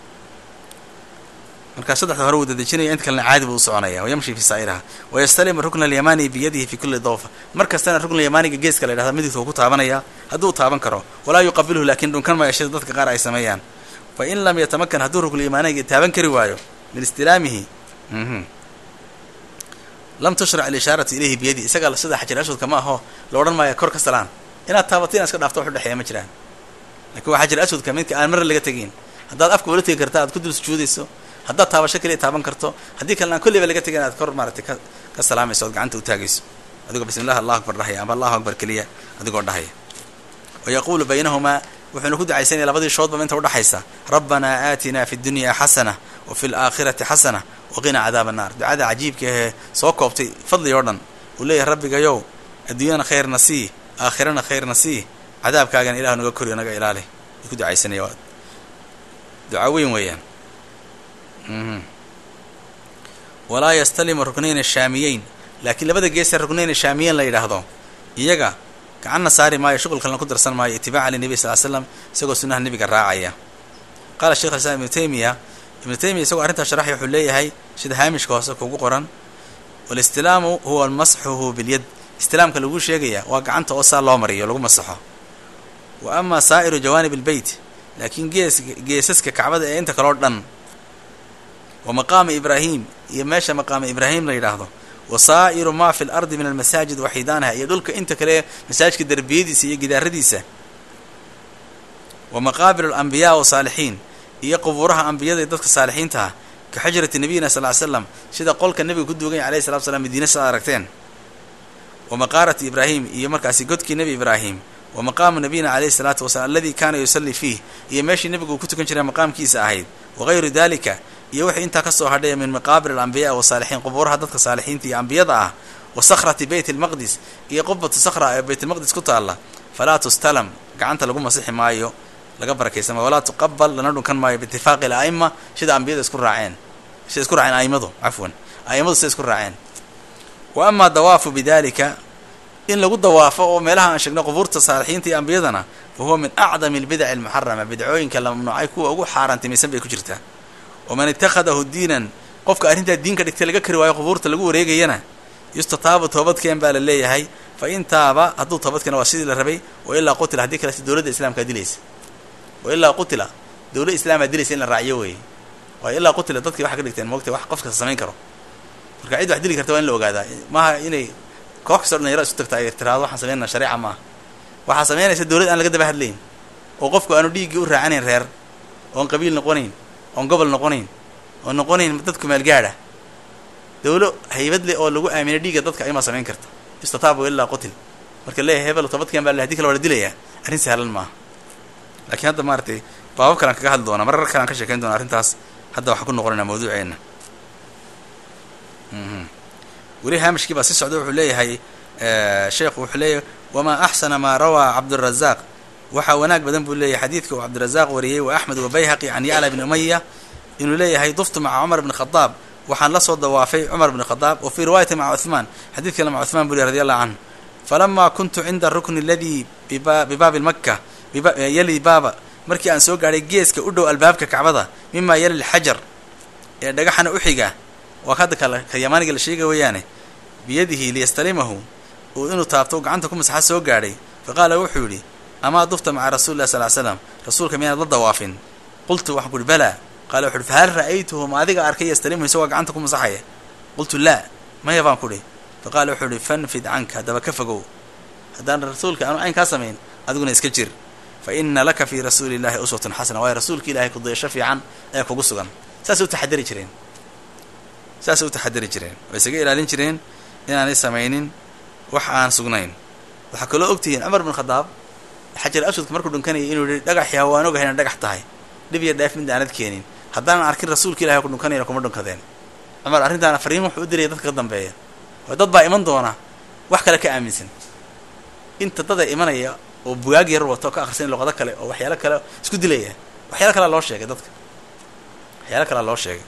markaa saddexda hore wuu dadejinaya inta kalena caadi buu u soconaya wayamshi fi saa'iraha wayastalimu rukna alyamani biyadihi fi kulli dawfa mar kastana rukna yamaniga geeska la yidhahda midigta uu ku taabanaya hadduu taaban karo walaa yuqabilhu laakiin dhunkan maya shida dadka qaar ay sameeyaan fa in lam yatamakan hadduu rukna yamaniga taaban kari waayo min istilaamihi lam tushrac alishaaratu ilayhi biyadi isaga sida xajar aswadka ma aho la odhan maayo kor ka salaan inaad taabato inaad iska dhaafto wax udhexeeya ma jiraan lakin waa xajar aswadka midka aan mar laga tegin haddaad afka ula tegi karta aad ku dul sujuudayso haddaad taabasho kaliya taaban karto haddii kalena aan kolleyba laga tegin aad kor maaratay ka ka salaamayso ood gacanta u taagayso adigoo bismi llah allahu akbar dhahaya amba allahu akbar keliya adigoo dhahaya wa yaquulu baynahumaa wuxuuna ku ducaysanaya labadii shoodba inta udhaxaysa rabbanaa aatinaa fi dunya xasana wa fi laakhirati xasana waqina cadaab annaar ducada cajiibka ahee soo koobtay fadli oo dhan uu leeyahay rabbigayow adduunyana khayrna sii aakhirana khayrna sii cadaabkaagana ilahu naga koriyo naga ilaali ay ku ducaysanaya duca weyn weeyaan walaa yastalimu ruknayna shaamiyeyn laakiin labada geesee ruknayna shaamiyeyn la yidhaahdo iyaga gacanna saari maayo shuqul kalena ku darsan maayo itibaaca linebi sal l slam isagoo sunnaha nebiga raacaya qaala sheikh alislaam ibnu taymiya ibnu taymiya isagoo arrintaa sharaxya wuxuu leeyahay sida haamishka hoose kugu qoran walistilaamu huwa masxuhu bilyad istilaamka lagu sheegaya waa gacanta oo saa loo mariyo lagu masaxo wa ama saa'iru jawaanib albeyt laakiin gees geesaska kacbada ee inta kaleo dhan wa maqaama ibraahim iyo meesha maqaama ibraahim la yidhaahdo wa saa'iru maa fi lardi min almasaajid waxidaanaha iyo dhulka inta kale masaajidka derbiyadiisa iyo gidaaradiisa wa maqaabilu alambiyaa wasaalixiin iyo qubuuraha ambiyada iyo dadka saalixiinta ah ka xujrati nabiyina sal ly slam sida qolka nebiga ku duugan ya alayhi salatu slam madiina sidaad aragteen wa maqaarati ibraahim iyo markaasi godkii nebi ibraahim wa maqaamu nabiyina calayhi salaatu wasalaam aladii kaana yusallii fiih iyo meeshii nebigu uu ku tukan jiray maqaamkiisa ahayd wagayru dalika iyo wixii intaa kasoo hadhaya min maqaabir alambiyaa wasaalixiin qubuuraha dadka saalixiinta iyo ambiyada ah wa sakhrati beyt lmaqdis iyo qubatu sakhra ee baytlmaqdis ku taalla falaa tustalam gacanta lagu masixi maayo laga barakaysan maayo walaa tuqabal lana dhunkan maayo biitifaaqi ala'ima sida ambiyada isku raaceen sida isku raaceen aimadu cafwan aimadu sida isku raaceen wa amaa dawaafu bidalika in lagu dawaafo oo meelaha aan sheegno qubuurta saalixiinta iyo ambiyadana fa huwa min acdami albidaci almuxarama bidcooyinka la mamnuucay kuwa ugu xaaraantimaysan bay ku jirtaa waman itakhadahu diinan qofka arrintaa diinka dhigtay laga kari waayo qubuurta lagu wareegayana yustataabu toobadkeen baa la leeyahay fa in taaba hadduu toobadkeena waa sidii la rabay wa ilaa qutila haddii kale si dowladda islaamkaa dilaysa wa ilaa qutila dowladda islaamaa dilaysa in la raaciyo weeye waayo ilaa qutila dadkii waxay ka dhigteen moogtay wax qof kasta samayn karo marka cid wax dili karta waa in la ogaadaa maaha inay koox kastoo dhalinyaro isu tagta ay tiraado waxaan samaynana shareeca maaha waxaa samaynaysa dowlad aan laga daba hadlayn oo qofku aanu dhiiggii u raacanayn reer oon qabiil noqonayn oon gobol noqonayn oon noqonayn dadku maalgaadha dawlo haybad leh oo lagu aaminay dhiigga dadka aymaa samayn karta istataabu ilaa qutil marka leeyahay hebel toobadkan baa le hadi kale waa la dilayaa arrin sahlan maaha laakiin hadda maaratay baabab kalaan kaga hadli doonaa marar kalaan ka sheekayn doona arrintaas hadda waxaan ku noqonaynaa mawduuceena weli haamishkii baa si socda wuxuu leeyahay sheekhu wuxuu leeyahay wamaa axsana maa rawaa cabdurazaaq waxaa wanaag badan buu leeyahay xadiidka uu cabdirazaaq wariyey wa axmed wabayhaqi can yacla bni umaya inuu leeyahay duftu maca cumar bni khadaab waxaan la soo dawaafay cumar bni khadaab wa fii riwaayati maca cuhmaan xadiid kale maca cuhmaan buu ley radi allahu canhu falamaa kuntu cinda rukni aladii bibaabi lmaka yali baaba markii aan soo gaadhay geeska u dhow albaabka kacbada mimaa yali lxajar ee dhagaxana u xiga waa hadda kale ka yamaaniga la sheega weeyaane biyadihi liyastalimahu uu inuu taabto gacanta ku masaxa soo gaadhay fa qaala wuxuu yidhi amaa dufta maca rasuli lah sal ly slam rasuulka miyaanad la dawaafin qultu waxaan ku uhi balaa qaala wuxu uhi fahal ra'aytuhu ma adiga arkay yastalimuhu isagoo gacanta ku masaxaya qultu laa maya baan ku dhi fa qaala wuxuu ihi fanfid canka haddaba ka fogow haddaan rasuulka aanu ayn kaa samayn adiguna iska jir fa ina laka fii rasuuli illahi uswatun xasana waayo rasuulka ilahay kudayasho fiican ayaa kugu sugan saasay u taxadari jireen saasay u taxadari jireen way isaga ilaalin jireen inaanay samaynin wax aan sugnayn waxaa kaloo ogtihiin cumar bin khadaab xajar aswadka markuu dhunkanayay inuu yihi dhagaxii hawaan ogahay inaan dhagax tahay dhib iyo dheef mid aanad keenin haddaanan arkin rasuulka ilahay ku dhunkanayna kuma dhunkadeen cumar arrintaana fariin wuxuu u diraya dadka ka dambeeya oo dad baa iman doona wax kale ka aaminsan inta dada imanaya oo bugaag yar wato ka akhrisan luqado kale oo waxyaalo kale isku dilaya waxyaalo kalea loo sheegay dadka waxyaalo kalea loo sheegay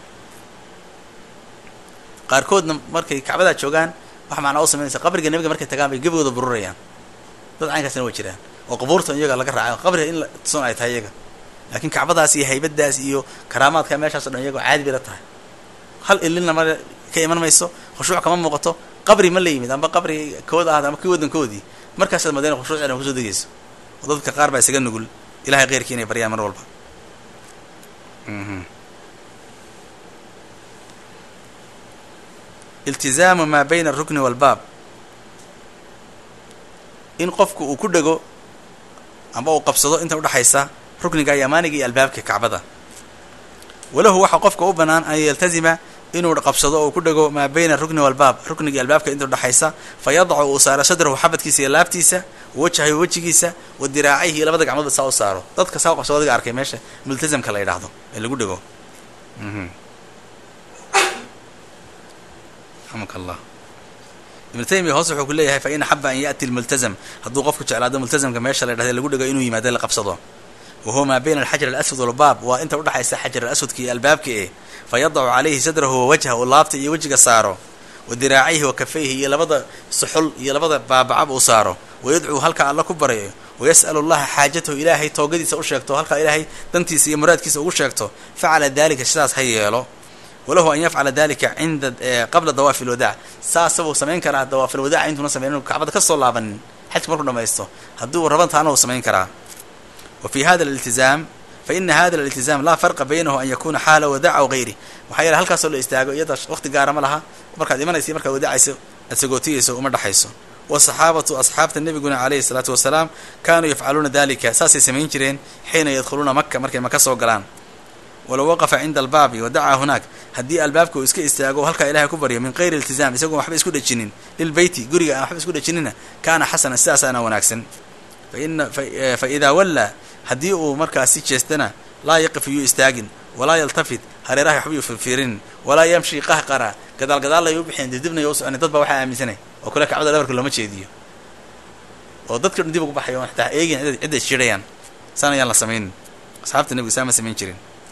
qaarkoodna markay kacbadaa joogaan wax macnaa u samaynaysa qabriga nebiga markay tagaan bay gebigooda bururayaan dad caynkaasna waa jiraan oo qubuurta iyaga laga raacay qabriga in la tusan ay tahay iyaga laakiin kacbadaas iyo haybadaas iyo karaamaadka meeshaaso dhan iyagoo caadi bay la tahay hal ilina ma ka iman mayso khushuuc kama muuqato qabri ma la yimid amba qabri kooda ahad ama kii waddankoodii markaasaad madayna khushuuc inay kusoo degayso oo dadka qaar baa isaga nugul ilahay keyrkii inay baryaan mar walba iltizaamu maa bayna alrukni waalbaab in qofku uu ku dhego amba uu qabsado inta udhexaysa rukniga yamaaniga iyo albaabka kacbada walahu waxaa qofka u bannaan an yaltazima inuu qabsado oo ku dhego maa bayna rukni walbaab rukniga albaabka inta udhexaysa fa yadacu uu saaro sadrahu xabadkiisa iyo laabtiisa wajahayo wejigiisa wa diraacayhi iyo labada gacmoodba saa u saaro dadka saa u qabsado adiga arkay meesha multazamka la yidhaahdo ee lagu dhego raxamaka allah ibnu taymiya hoos wuxuu ku leeyahay fa in axaba an yaati lmultazam hadduu qofku jeclaado multazamka meesha la yidhahda lagu dhego inuu yimaado la qabsado wa huwa maa bayna alxajar alaswad walbaab waa inta udhexaysa xajar alaswadka iyo albaabka eh fa yadacu calayhi sadrahu wa wajha uu laabta iyo wejiga saaro wa diraacayhi wa kafayhi iyo labada suxul iyo labada baabacab uu saaro wayadcuu halkaa alla ku baryo wayas'alu allaha xaajatahu ilaahay toogadiisa u sheegto halkaa ilaahay dantiisa iyo muraadkiisa ugu sheegto facala dalika sidaas ha yeelo walahu an yafcala dalika cinda qabla dawaafi lwadaac saasabuu samayn karaa dawaafil wadaaca intuuna samayn inu kacbada kasoo laabanin xajka markuu dhamaysto hadduu raban taana uu samayn karaa wa fi hada aliltizaam fa ina hada aliltizaam laa farqa baynahu an yakuna xaala wadaac aw gayri waxaa yeele halkaasoo la istaago iyada waqti gaara ma laha markaad imanaysa markaad wadaacayso aad sagootiyayso uma dhexayso wasaxaabatu asxaabta nebiguna calayhi salaatu wasalaam kaanuu yafcaluuna dalika saasay samayn jireen xiina yadkhuluuna maka markay maka soo galaan walow waqafa cinda albaabi wadacaa hunaak haddii albaabka uu iska istaago halkaa ilahay ku baryo min gayri iltizaam isagoon waxba isku dhejinin lilbeyti guriga aan waxba isku dhejinina kaana xasanan sidaasaana wanaagsan faina fa idaa wallaa haddii uu markaasi jeestana laa yaqif iyuu istaagin walaa yaltafit hareeraha waxba yuu firfiirinin walaa yamshi qahqara gadaal gadaalay u bixeen dibdibnay u soconi dad baa waxaa aaminsanay oo kale kacbada dhabarka looma jeediyo oo dadka dhan dib ugu baxayo xataa eegin cidday isjirayaan saan ayaan la samaynin asxaabta nebiga saa ma samayn jirin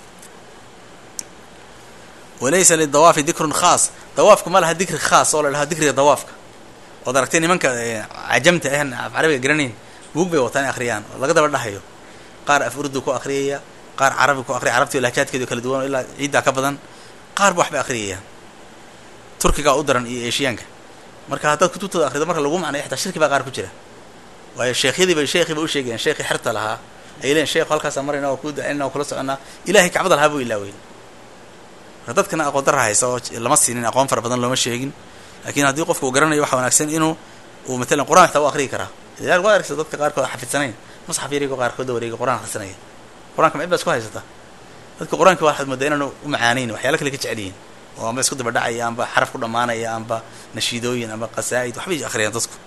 walaysa lidawaafi dikrun khaas dawaafka ma laha dikri khaas oo la dhaho dikriga dawaafka ood aragtay nimanka cajamta ahan af carabiga garanayn buug bay wataan akhriyaan oo laga daba dhahayo qaar af urdu ku akhriyaya qaar carabi ku akriya carabti lahjaadkeedu kala duwan oo ilaa ciiddaa ka badan qaar ba waxbay akhriyayaan turkigaa u daran iyo eeshiyaanka marka haddaad kutubtooda akhrido marka lagu macnayo xataa shirki baa qaar ku jira waayo sheekhyadiiba sheekhiiba u sheegayaan sheekhi xerta lahaa ay leeyiin sheekhu halkaasa marayna oo kuu dacinna oo kula soconaa ilahay kacbada lahaa buu ilaaweyn marka dadkana aqoon darra haysa oo lama siinin aqoon fara badan looma sheegin laakiin haddii qofku uu garanayo waxa wanaagsan inuu uu matalan qur-aan xitaa u akriyi karaa ilaal waa arkaysa dadka qaarkood xafidsanayn musxaf yarigo qaarkood wareega qur-aan akhrisanaya qur-aanka macid baa isku haysata dadka qur-aanka waxaad moodaa inaan u macaanayn waxyaala kale ka jeceliyiin oo amba isku daba dhacaya amba xaraf ku dhammaanaya amba nashiidooyin amba qasaa'id waxbay akhriyaan dadku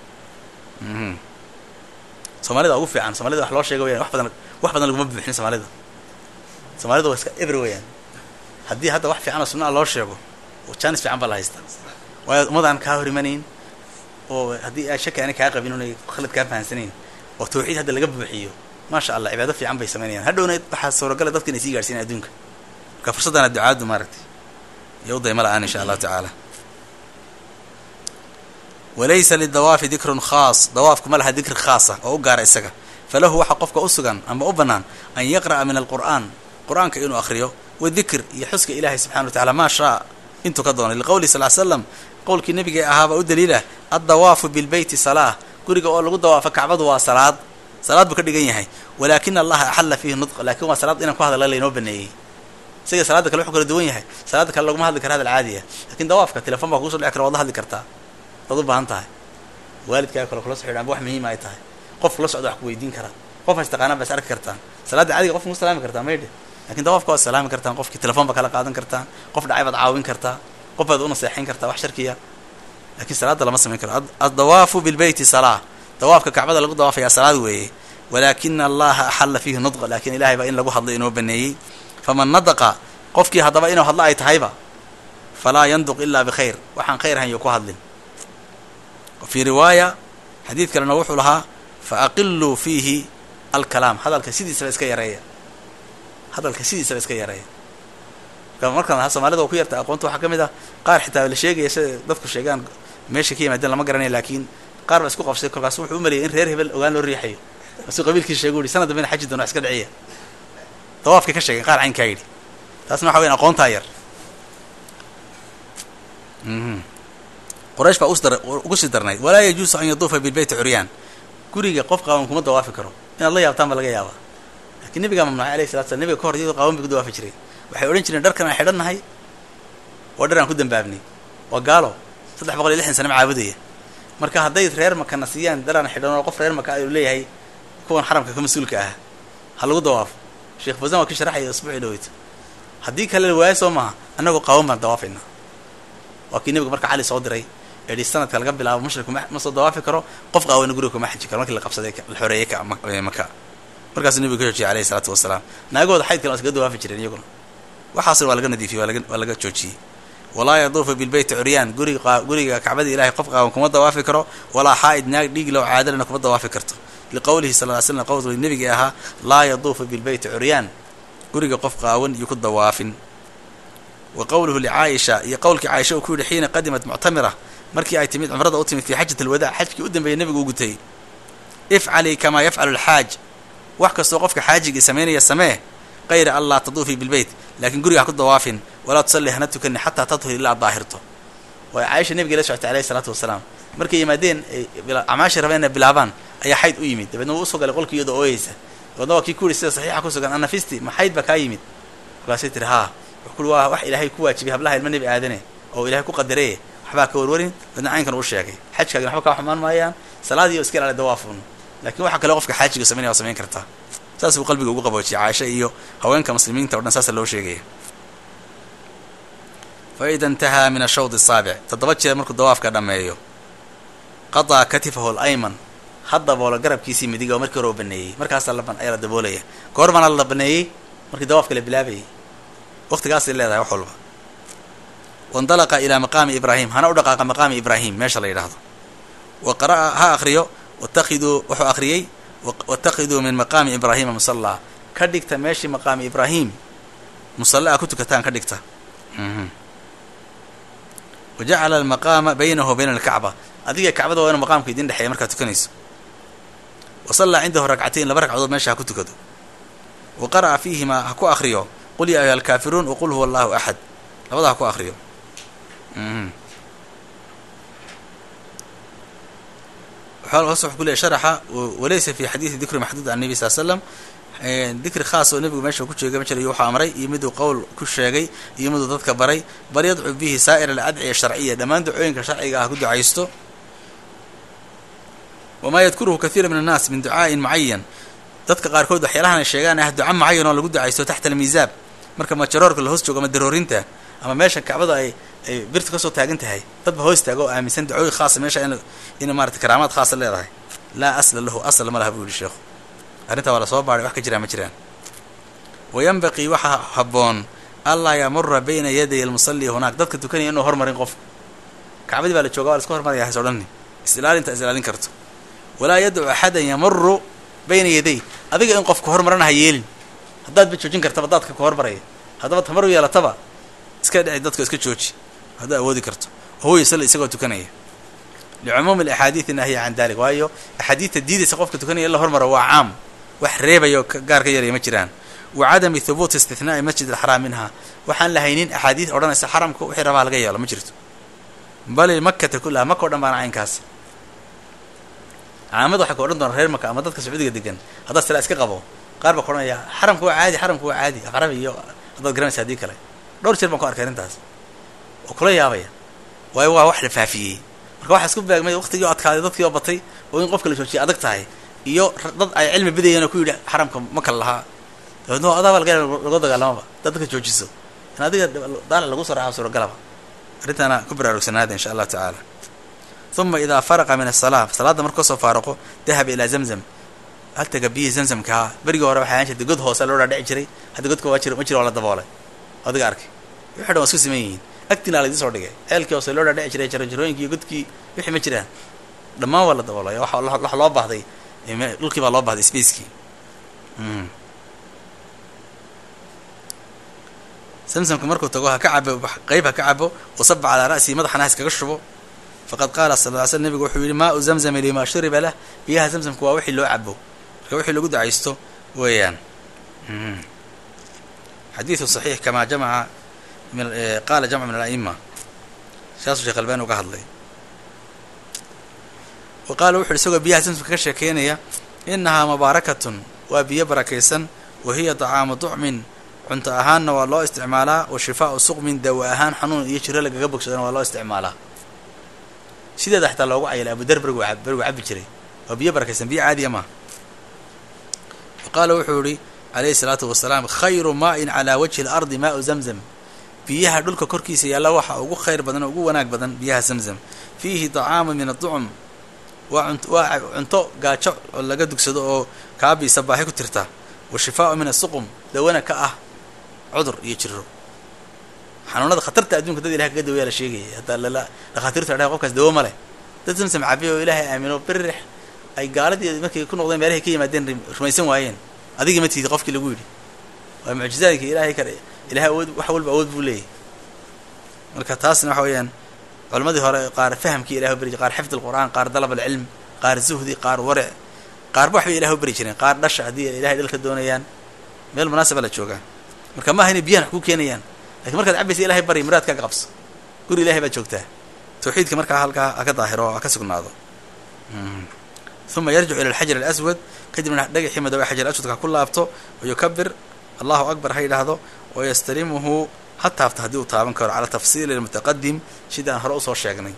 soomaalida ugu fiican soomaalida wax loo sheega wayaan wax badan wax badan laguma buuxin soomaalida soomaalida waa iska ebre weyaan haddii hadda wax fiican oo sunna loo sheego jaanis fiican baa la haystaa waayo ummadaan kaa hor imanayn oo haddii a shaki aanay kaa qabin unay khalad kaa fahansanayn oo tawxiid hadda laga buuxiyo maasha allah cibaado fiican bay samaynayaan hadhowna waxaa suuragala dadka inay sii gaarsiinayan adduunka marka fursaddaana ducaadu maaragtay iyo u dayma la-aan insha allahu tacaala walaysa lidawaafi dikrun khaas dawaafku ma laha dikri khaasa oo u gaara isaga falahu waxaa qofka u sugan ama u bannaan an yaqra'a min alqur'aan qur-aanka inuu akhriyo wadikr iyo xuska ilaahay subxana wa tacala maa shaa intuu ka doonay liqowlihi sal l slam qowlkii nabiga ahaaba u daliilah addawaafu bilbeyti salaah guriga oo lagu dawaafo kacbadu waa salaad salaad buu ka dhigan yahay walaakina allaha axalla fiihi nudq lakin waa salaad inaan ku hadalla laynoo baneeyey isaga salaada kale wuxuu kala duwan yahay salaada kale laguma hadli kara hadal caadiya lakin dawaafka telefon baa kugu so dhici kara waad la hadli kartaa waad u baahan tahay waalidkaaga kale kula so xidhan amba wax muhiima ay tahay qof kula socda wax ku weydiin karaa qof has taqaanaan baa is arki kartaan salaada caadiga qofka ku salaami kartaa maydhe lakin dawaafka waad salaami kartaan qofkii telefon baa kala qaadan kartaan qof dhacay baad caawin kartaa qof baad u naseexayn kartaa wax sharkiya lakin salaada lama samayn karo addawaafu bilbeyti salaa dawaafka kacbada lagu dawaafayaa salaad weeye walaakina allaha axalla fiihi nudqa lakin ilahay baa in lagu hadlay inoo baneeyey faman nadaqa qofkii haddaba inuu hadlo ay tahayba falaa yanduq ilaa bikhayr waxaan khayr ahayn yo ku hadlin fii riwaaya xadiid kalena wuxuu lahaa fa aqiluu fiihi alkalaam hadalka sidiisaba iska yareeya hadalka sidiisaba iska yareeya markaan soomaalida oo ku yarta aqoonta waxaa ka mid ah qaar xitaa la sheegaya sida dadku sheegaan meesha ka yimaadeen lama garanaya laakiin qaar ba isku qabsay kolkaas wuxuu u maleeyay in reer hebel ogaan loo riixayo asuu qabiilkiisa sheegu yihi sanad dambena xaji doona wax iska dhiciya dawaafkay ka sheegeen qaar caynkaa yidhi taasna waxa weyan aqoontaa yar quraysh baa ugu sii darnayd walaa yajuusu an yaduufa bilbeyti curyaan guriga qof qaawan kuma dawaafi karo inaad la yaabtaan ba laga yaabaa lakiin nabigaa mamnuucay alayhi salatu slam nabiga ka hor iyadoo qaawan bay ku dawaafi jireen waxay odhan jireen dharkan aan xidhannahay waa dhar aan ku dambaabnay waa gaalo saddex boqol iyo lixdan sana macaabudaya marka hadday reer makana siiyaan daraan xidhan oo qof reer maka ayuu leeyahay kuwan xaramka ka mas-uulka ah ha lagu dawaafo sheekh fawsan waa ka sharaxaya isbuucii dhaweyto haddii kale la waayo soo maaha annagoo qaawan baan dawaafaynaa waa kii nebiga marka cali soo diray eedhi sanadka laga bilaabo mushriku ma soo dawaafi karo qof qaaweyna guriga kuma xaji karo markii la qabsaday la xoreeyey maka markaasuu nebigu ka joojiyay alayhi salaatu wasalaam naagooda xaydkana waa iskaga dawaafi jireen iyaguna waxaasna waa laga nadiifiyey waa laga joojiyey walaa yaduufu bilbeyti curyaan guriga guriga kacbada ilahay qof qaawan kuma dawaafi karo walaa xaa'id naag dhiig low caadalana kuma dawaafi karto liqowlihi sal ly slam qowlka nebigii ahaa laa yaduufu bilbeyti curyaan guriga qof qaawan iyo ku dawaafin wa qowluhu licaayisha iyo qowlkii caaisha uu ku yidhi xiina qadimat muctamira markii ay timid cumrada u timid fii xajat alwadaa xajkii u dambeeyay nebigu u gutay ifcalii kamaa yafcalu alxaaj wax kastoo qofka xaajigii samaynaya samee kayra an laa taduufii bilbeyt laakiin guriga ha ku dawaafin walaa tusalli hana tukani xataa tadhur ilaa daahirto way caaisha nebiga la socotay alayhi salaatu wasalaam markay yimaadeen acmaashii rabeen inay bilaabaan ayaa xayd u yimid dabeedna wuu usoo galay qolkii iyadoo ooyeysa dabeedna waa kii ku yidhi sida saxiixa ku sugan anafisti ma xayd baa kaa yimid markaasay tiri haa wuxuu ku waa wax ilaahay ku waajibiyay hablaha ilma nebi aadane oo ilahay ku qadareye waxbaa ka warwarin dabeedna caynkan uu sheegay xajkaagina waxba kaa xumaan maayaan salaadii o iska ilaali dawaafun lakin waxa kale qofka xaajiga samaynaya waa samayn kartaa saas buu qalbiga ugu qaboojiyay caaisha iyo haweenka muslimiinta o dhan saasa loo sheegaya fa ida intahaa min ashawd asaabic toddoba jeer markuu dawaafka dhammeeyo qadaa katifahu alayman ha daboolo garabkiisii midiga oo markii hore u baneeyey markaasaa ayaa la daboolaya goor baana la baneeyey markii dawaafka la bilaabayay waqtigaasay leedahay wax walba waindalaqa ilaa maqaami ibraahim hana u dhaqaaqa maqaami ibraahim meesha la yidhaahdo wa qara'a ha akriyo watakiduu wuxuu akhriyey watakiduu min maqaami ibraahima musallaa ka dhigta meeshii maqaami ibraahim musalla a ku tukataan ka dhigta wa jacala almaqaama baynahu bayna alkacba adiga kacbada waa inu maqaamka idin dhexeeya markaad tukanayso wa sallaa cindahu ragcatayn laba ragcadood meesha ha ku tukado wa qara'a fiihimaa ha ku akriyo qul yaa ayuha alkaafiruun waqul huwa allahu axad labada ha ku akriyo hoos wuxuu ku leeyay sharaxa walaysa fi xadiidi dikri maxduud can nebi sal slam dikri khaas oo nebigu meesha ku jeegay ma jirayo wuxuu amray iyo miduu qowl ku sheegay iyo miduu dadka baray bal yadcu bihi saa'ir aladciya sharciya dhammaan ducooyinka sharciga ah ku ducaysto wamaa yadkuruhu kathiira min annaas min ducaa'in mucayan dadka qaarkood waxyaalahan ay sheegaan ah duca mucayan oo lagu ducaysto taxta almiisaab marka majaroorka la hoos joogo ama daroorinta ama meesha kacbada ay ay birtu kasoo taagan tahay dadba hoos taago oo aaminsan dacooyin khaasa meesha in ina maarata karaamaad khaasa leedahay laa asla lahu asl ma laha buu yihi sheekhu arrintaa waa lasoo baaray wax ka jiraan ma jiraan wa yanbaqii waxaa habboon allaa yamura bayna yaday almusalli hunaak dadka tukanaya inuu hormarin qofku kacbadii baa la jooga waa la iska hormaraya hays odhani is-ilaalinta is ilaalin karto walaa yadcu axadan yamuru bayna yaday adiga in qofku hormarana ha yeelin haddaad ba joojin kartaba dadka ku hormaraya haddaba tamar u yeelataba iska dhici dadka iska jooji haddaad awoodi karto huwa yusali isagoo tukanaya licumuumi alaxaadiidi nahya can dalik waayo axaadiidta diidaysa qofka tukanaya in la hormaro waa caam wax reebayo gaar ka yaraya ma jiraan wa cadami thubuuti istithnaai masjid alxaraam minha waxaan la haynin axaadiid odhanaysa xaramka wixii rabaa laga yeelo ma jirto bali makata kullaha maka o dhan baana caynkaas caamada waxay ku odhan doonaa reer maka ama dadka sacuudiga degan haddaad silaa iska qabo qaar baa ku odhanaya xaramka waa caadi xaramka waa caadi aqrabi iyo haddaad garanaysa haddii kale dhowr jeer baan ku arkay arrintaas oo kula yaabaya waayo waa wax la faafiyey marka waxaa isku beegmay waqtigii o adkaaday dadkii oo batay oo in qofka la joojiya adag tahay iyo dad ay cilmi bidayeen oo ku yidhi xaramka ma kala lahaa dabeedna adaaba laga laga dagaalamaba dad dadka joojiso in adiga daala lagu soo raaxa suuragalaba arrintaana ku baraarugsanaada insha allahu tacaala uma idaa faraqa min asalaa salaadda markuu kasoo faaraqo dahaba ilaa zamzam haltaga biyihii zamzamkaa berigii hore waxay ahaan jirtay god hoose loo dhaadhici jiray hadda godka waa jir ma jiro waa la daboolay adiga arkay wixi dhan waa isku siman yihiin agtiina laydin soo dhigay ceelkii hoose loo dhaadhici jiray jarojarooyinkii iyo godkii wixii ma jiraan dhammaan waa la daboolay wax loo baahday dhulkii baa loo bahday spacekii samsamka markuu tago ha ka cabo qeyb ha ka cabo wasaba calaa ra'sihi madaxana ha iskaga shubo faqad qaala sal ly sl nebigu wuxuu yihi maau zamzami lima shuriba lah biyaha zamsamka waa wixii loo cabo marka wixii lagu ducaysto weeyaan xadiidu صaxiix kamaa jamaca qaala jamc min ala'ima saasuu sheekh albani uga hadlay wa qaala wuxu uhi isagoo biyaha zamsamka ka sheekeynaya inahaa mubaarakatun waa biyo barakaysan wa hiya طacaamu ducmin cunto ahaanna waa loo isticmaalaa wa shifaau suqmin dawa ahaan xanuun iyo jiro lagaga bogsadana waa loo isticmaalaa sideeda xataa loogu cayalay abudar berigu berigu cabi jiray waa biyo barakaysan biyo caadiya maaha wa qaala wuxuu yihi calayhi salaatu wasalaam khayru maa-in calaa wajhi اlardi maau zamzam biyaha dhulka korkiisa yaalla waxa ugu khayr badan oo ugu wanaag badan biyaha zamzam fiihi dacaamu min adducum waa waa cunto gaajo oo laga dugsado oo kaabiisa baahi ku tirta wa shifaau min asuqum dawana ka ah cudur iyo jiro xanuunada khatarta adduunka dad ilahay kaga dawaya la sheegaya hadda lala dhakhaatiirtu adhaha qofkaas dawo ma leh dad samsam cabiya oo ilaahay aamino birrix ay gaaladii markay ku noqdeen meelahay ka yimaadeen rumaysan waayeen adiga ma tiidi qofkii lagu yidhi waa mucjizaadka ilaahay kale ilahay awood wax walba awood buu leeyahy marka taasna waxa weeyaan culammadii hore qaar fahamkii ilahay u beri qaar xifd alqur'aan qaar dalab alcilm qaar zuhdi qaar waric qaarba waxbay ilahay u beri jireen qaar dhasha haddii ilahay dhalka doonayaan meel munaasaba la joogaa marka maaha inay biyahan wax ku keenayaan lakin markaad cabaysa ilahay bari muraadkaaga qabso guri ilahay baad joogtaa tawxiidka markaa halkaa ha ka daahiro ha ka sugnaado uma yarjicu ila alxajar alaswad kadibna dhagaxii madow ee xajar aswadka ha ku laabto wayukabir allahu akbar ha yidhaahdo wayastalimuhu ha taabto haddii uu taaban karo cala tafsiili lmutaqadim sidaan hore usoo sheegnay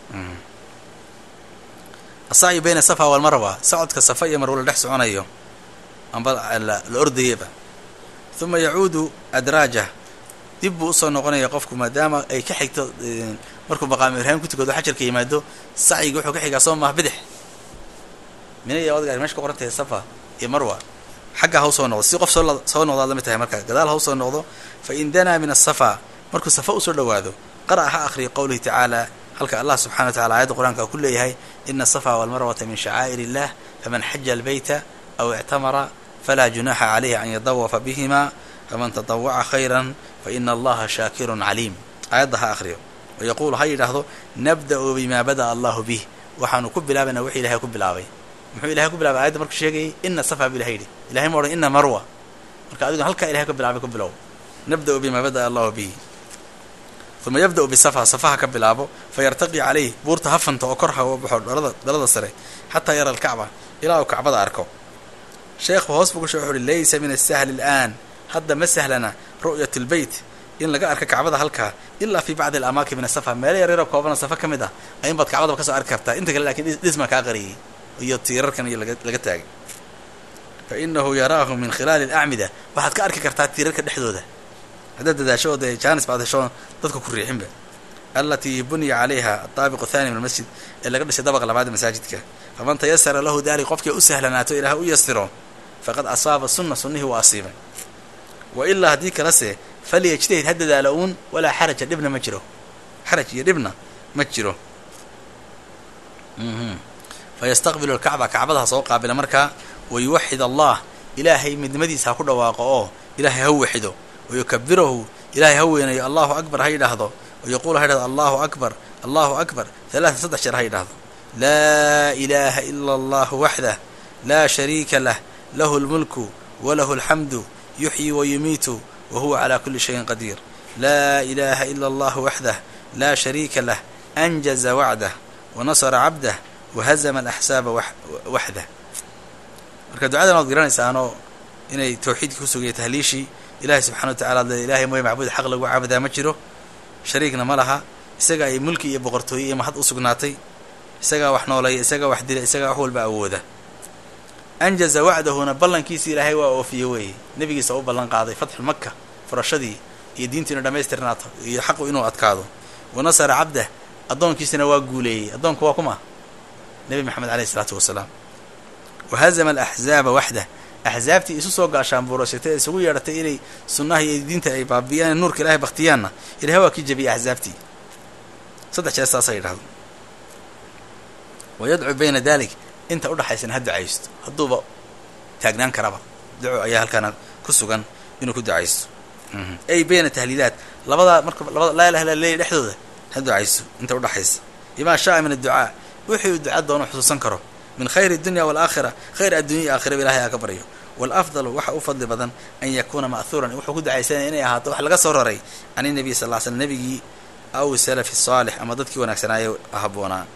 asacyu bayna safa walmarwa socodka safa iyo marwo la dhex soconayo amba la ordayaba uma yacuudu adraajah dib buu usoo noqonaya qofku maadaama ay ka xigto markuu maqaamu ibraahim ku tukado xajarka yimaado sacyiga wuxuu ka xigaa soo maha bidix mina iyo odgaar mesha ka qoran tahay safa iyo marwa xagga ha usoo noqdo si qof soo soo noqdaad lamid tahay marka gadaal ha usoo noqdo fa in danaa min asafa markuu safa usoo dhowaado qara'a ha akhriya qowlihi tacaala halka allah subxana wa tacala aayadda qur-aanka ku leeyahay ina asafa walmarwata min shacaa'ir illah faman xaja albayta aw ictamara falaa junaxa calayhi an yadawafa bihima faman tadawaca khayran fa ina allaha shaakirun caliim aayadda ha akhriyo wayaquulu ha yidhaahdo nabda'u bimaa bada'a allahu bih waxaanu ku bilaabayna wixii ilahay ku bilaabay muxuu ilahay ku bilaabay ayadda markuu sheegayay ina safa bu ilahay yidhi ilahay ma odhan ina marwa marka adiguna halkaa ilahay ka bilaabay ku bilow nabda'u bimaa bada'a allahu bihi uma yabda'u bisafa safaha ka bilaabo fayartaqi calayh buurta hafanta oo kor ha u baxo dhalada dhalada sare xataa yara alkacba ilaa uu kacbada arko sheekhu hoos buu ku shee wuxu uhi laysa min asahli al'aan hadda ma sahlana ru'yat lbeyt in laga arka kacbada halkaa ilaa fi bacdi alamaakin min asafa meelo yaryaro koobana safa ka mid ah ayin baad kacbadaba kasoo arki kartaa inta kale lakin dhisma kaa qariyay iyo tiirarkan iyo laga taagay fa inahu yaraahu min khilaali alacmida waxaad ka arki kartaa tiirarka dhexdooda haddaad dadaasho oo dee jaanis baad hesho dadka ku riixinba alatii buniya calayha adaabiqu thani min almasjid ee laga dhisay dabaqa labaad masaajidka faman tayasara lahu dalik qofkii u sahlanaato ilaah u yasiro faqad asaaba sunna sunnihii waa asiibay wa ilaa haddii kalese falyajtahid ha dadaalo uun walaa xaraja dhibna ma jiro xaraj iyo dhibna ma jiro fayastaqbilu alkacba kacbada ha soo qaabila markaa wayuwaxid allah ilaahay midnimadiisa ha ku dhawaaqo oo ilaahay ha waxido wayukabirahu ilaahay ha weynayo allahu akbar ha yidhaahdo wayaquulu ha yidhahdo allahu akbar allahu akbar halaatan saddex jeer ha yidhahdo laa ilaaha ila allahu waxdah laa shariika lah lahu lmulku walahu alxamdu yuxyi wayumiitu wa huwa calaa kuli shayin qadiir laa ilaaha ila allahu waxdah laa shariika lah anjaza wacdah wanasara cabdah wahazama alaxsaaba waxdah marka ducadan waad garanaysaanoo inay tawxiidkii kusugaya tahliishii ilahay subxana wa tacala de ilahay mooye macbuud xaq lagu caabudaa ma jiro shariigna ma laha isaga ay mulki iyo boqortooye iyo mahad u sugnaatay isagaa wax nooleeya isagaa wax dila isagaa wax walba awooda anjaza wacdahuna ballankiisi ilaahay waa oofiye weeye nebigiisa u ballan qaaday fatxu maka furashadii iyo diintu inu dhammaystirnaato iyo xaqu inuu adkaado wanasara cabdah addoonkiisana waa guuleeyey addoonku waa kuma nebi maxamed aleyh isalaatu wasalaam wahazama alaxzaaba waxdah axzaabtii isu soo gaashaan buurashatay ee isugu yeedhatay inay sunnaha iyo diinta ay baabiyaan nuurka ilahay baktiyaanna ilahay waa kii jabiyey axzaabtii saddex jeer saasa yidhahdo wayadcu bayna dalik inta udhaxaysana ha ducaysto hadduuba taagnaan karaba duco ayaa halkaana ku sugan inuu ku ducaysto ay bayna tahliilaat labadaa marka labada laa ilaha illa leeya dhexdooda ha ducaysto inta udhaxaysa bimaa shaaa min adducaa wixii uu duca doono xusuusan karo min khayri dunya walaakhira khayr addunya iyo aakhiraba ilahay aa ka baryo walafdalu waxa u fadli badan an yakuuna ma'huuran wuxuu ku ducaysanaya inay ahaato wax laga soo raray can inabiy sal ll ly slam nebigii aw salafi saalix ama dadkii wanaagsanaaye haboonaa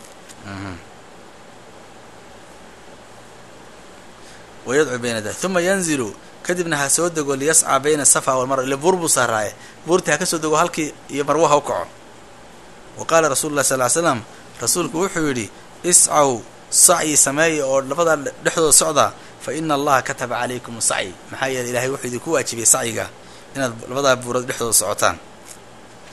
wayadcu bayna dalik uma yanzilu kadibna ha soo dego liyascaa bayna safa walmarwa ile buur buu saaraaye buurtii ha ka soo dego halkii iyo marwo ha u kaco wa qaala rasulu llahi sal ly slam rasuulku wuxuu yidhi iscaw sacyi sameeya oo labadaa dhexdooda socda fa ina allaha kataba calaykum sacyi maxaa yeeley ilahay wuxuu idinku waajibiyey sacyiga inaad labadaa buurood dhexdooda socotaan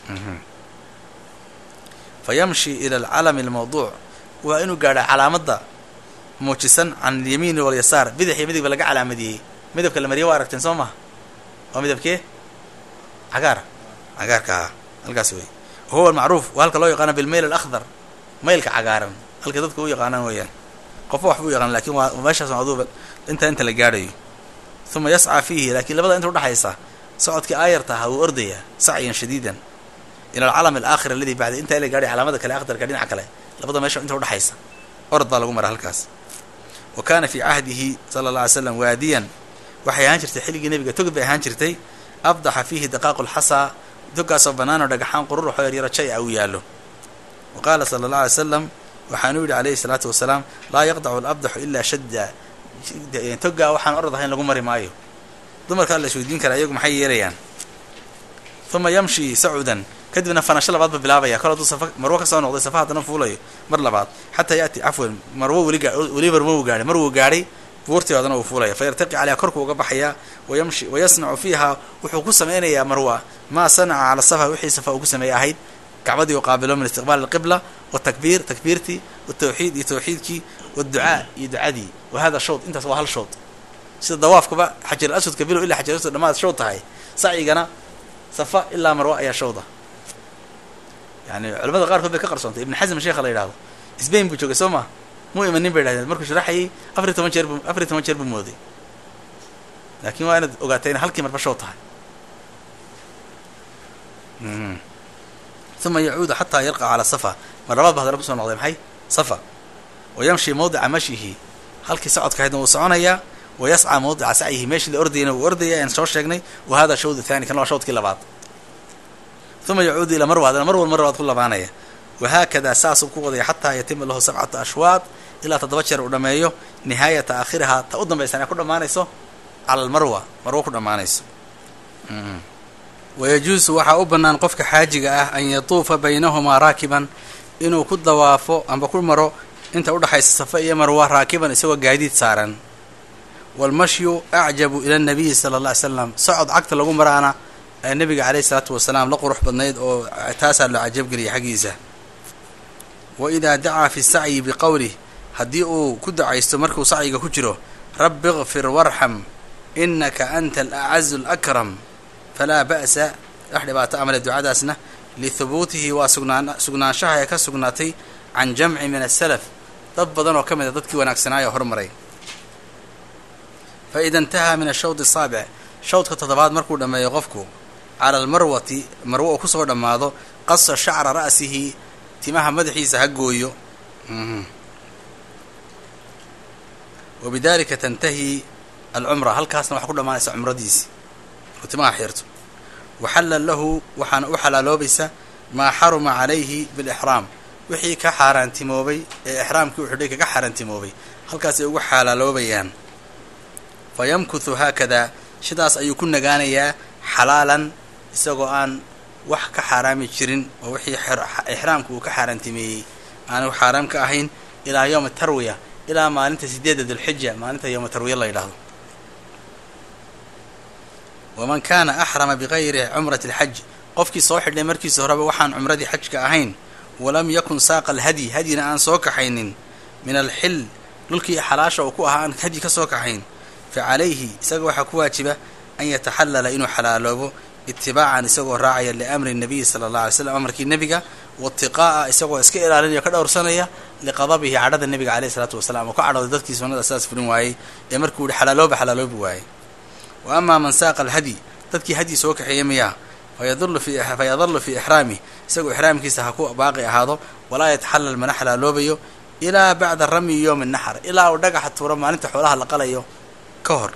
fa yamshi ila alcalami almawduuc waa inuu gaadha calaamadda muujisan can alyamiini walyasaar bidix iyo midigba laga calaamadiyey midabka la mariye waa aragteen soo maha waa midabkee cagaar cagaarka ahaa halkaas wey wahuwa almacruuf waa halka loo yaqaana bilmayl alakhdar maylka cagaaran halka dadka u yaqaanaan weeyaan qofba waxba u yaqaan lakin waa meeshaas aduuba inta inta la gaadhayo uma yascaa fiihi lakiin labada inta udhexaysa socodkii aayarta ahaa wuu ordayaa sacyan shadiidan ila alcalam alaakhir aladi bacda intaa la gaadhay calaamada kale akhdarka dhinaca kale labada meesha inta udhexaysa orod baa lagu mara halkaas wa kaana fii cahdihi sala alla alay slam waadiyan waxay ahaan jirtay xilligii nebiga togid bay ahaan jirtay abdaxa fiihi daqaaqu lxasaa dogaasoo banaanoo dhagaxaan qururuxoo yaryaro jay a uu yaallo wa qaala sala allah alay slam waxaanuu yidhi calayhi salaatu wasalaam laa yaqdacu alabdaxu ilaa shadda togaa waxaan orod ahayn lagu mari maayo dumarkaa la isweydiin karaa iyagu maxay yeelayaan uma yamshi sacudan kadibna fanasho labaad ba bilaabaya kol hadduu safa marwo ka soo noqday safa haddana fuulayo mar labaad xataa yaati cafwan marwo weli gaa weli marwo uu gaadhay mar wuu gaadhay buurtii haddana uu fuulaya fa yartaqi caleyha korku uga baxayaa wayamshi wayasnacu fiiha wuxuu ku sameynayaa marwa maa sanaca cala safa wixii safa uu ku sameeyey ahayd kacbadii u qaabilo min istiqbaal alqibla watakbiir takbiirtii watawxiid iyo tawxiidkii waducaa iyo ducadii wa hada shood intaas waa hal shood sida dawaafkaba xajar aswadka bilow ilaa xajar aswad dhamaad shood tahay sacyigana safa ilaa marwa ayaa showda yani culamada qaarkood bay ka qarsoontay ibn xasm sheekha la yidhahdo sbain buu joogay soo ma muu imanin bay yidhahdeen markuu sharaxayay afariy toban jeer bu afariy toban jeer buu mooday laakin waa inaad ogaatay inay halkii marba show tahay uma yacuudu xataa yalqa calaa safa mar labaad ba hadana kusoo noqday maxay safa wa yamshi mawdica mashyihi halkii socodka ahaydna wuu soconayaa wa yascaa mawdica sacyihi meeshii la ordayana wuu ordaya aan soo sheegnay wa hada shawd thani kan waa shawdkii labaad uma yacuudu ilaa marwa hadana mar wal mar labaad ku labaanaya wahaakada saasuu ku wadaya xataa yatima lahu sabcatu ashwaad ilaa toddoba jeer uu dhameeyo nihaayata aakhirihaa ta u dambaysan ee ku dhammaanayso cala almarwa marwo ku dhammaanayso wayajuusu waxaa u bannaan qofka xaajiga ah an yatuufa baynahumaa raakiban inuu ku dawaafo amba ku maro inta udhexaysa safa iyo marwa raakiban isagoo gaadiid saaran waalmashyu acjabu ila nabiyi sala alla ly slam socod cagta lagu maraana ee nabiga caleyhi isalaatu wasalaam la qurux badnayd oo taasaa loo cajabgeliyay xaggiisa wa idaa dacaa fi sacyi biqowlih haddii uu ku dacaysto markuu sacyiga ku jiro rabbi ikfir warxam inaka anta alacazu alakram falaa ba'sa wax dhibaato amale ducadaasna lihubuutihi waa sugnaan sugnaanshaha ee ka sugnaatay can jamci min asalaf dad badan oo ka mid a dadkii wanaagsanaayo hormaray fa ida intahaa min ashawd asaabic shawdka toddobaad markuu dhammeeyo qofku cala almarwati marwo uu kusoo dhammaado qasa shacra ra'sihi timaha madaxiisa ha gooyo wa bidalika tantahi alcumra halkaasna waxaa ku dhammaanaysa cumradiisi markuu timaha xirto waxalla lahu waxaana u xalaaloobaysa maa xaruma calayhi bilixraam wixii ka xaaraantimoobay ee ixraamkii u xidhay kaga xaaraantimoobay halkaasay ugu xalaaloobayaan fa yamkuthu haakadaa sidaas ayuu ku nagaanayaa xalaalan isagoo aan wax ka xaaraami jirin oo wixii ixraamka uu ka xaaraantimeeyey aanu xaaraam ka ahayn ilaa yowma tarwiya ilaa maalinta sideedda dulxija maalinta yowma tarwiya la yidhaahdo waman kaana axrama bigayri cumrati alxaj qofkii soo xidhnay markiisa horeba waxaan cumradii xajka ahayn walam yakun saaqa alhadyi hadyina aan soo kaxaynin min alxil dhulkii xalaasha uu ku ahaa aan hadyi ka soo kaxayn fa calayhi isaga waxaa ku waajiba an yataxallala inuu xalaaloobo itibaacan isagoo raacaya liamri nabiyi sala allah alay slam amarkii nebiga watiqaa'a isagoo iska ilaalinaya ka dhowrsanaya liqadabihi cadhada nebiga caleyhi isalaatu wasalaam oo ka cadhooday dadkii sunnada sidaas fulin waayey ee markuu yihi xalaalooba xalaaloobi waayey wa amaa man saaqa alhadyi dadkii hadyi soo kaxeeya miyaa fayadullu fi fayadallu fii ixraamih isagoo ixraamkiisa ha ku baaqi ahaado walaa yataxallal mana xalaaloobayo ilaa bacda ramyi yowmi naxar ilaa uu dhagaxa tuuro maalinta xoolaha la qalayo ka hor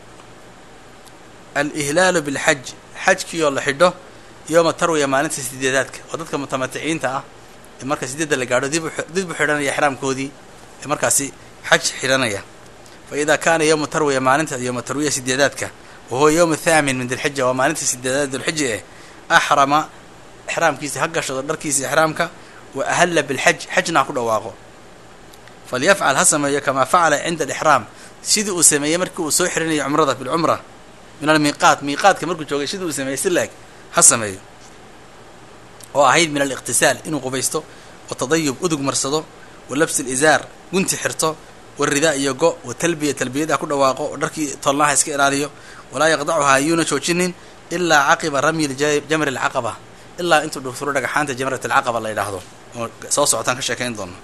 alihlaalu bilxaj xajkiioo la xidho yowma tarwiya maalinta sideedaadka oo dadka mutamaticiinta ah ee marka sideedda la gaadho dib dib u xidhanaya ixraamkoodii ee markaasi xaj xidhanaya fa idaa kaana yowmu tarwiya maalinta yowma tarwiya sideedaadka wa huwa yowmu thaamin min dilxija waa maalinta sideedaad dulxija eh axrama ixraamkiisa ha gashado dharkiisa ixraamka wa ahalla bilxaj xajna ha ku dhawaaqo falyafcal ha sameeyo kamaa facala cinda alixraam sidii uu sameeyey markii uu soo xirinayo cumrada bilcumra min almiiqaat miiqaadka markuu joogay sidii uu sameeyey si laeg ha sameeyo oo ahayd min aliqtisaal inuu qubaysto watadayub udug marsado wa labsi lizaar gunti xirto waridaa iyo go wa talbiya talbiyada ku dhawaaqo oo dharkii tolnaha iska ilaaliyo walaa yaqdacuhaa yuuna joojinin ilaa caqiba ramyi jamri alcaqaba ilaa intuu dhufturo dhagaxaanta jamrat alcaqaba la yidhaahdo oo soo socotaan ka sheekayn doono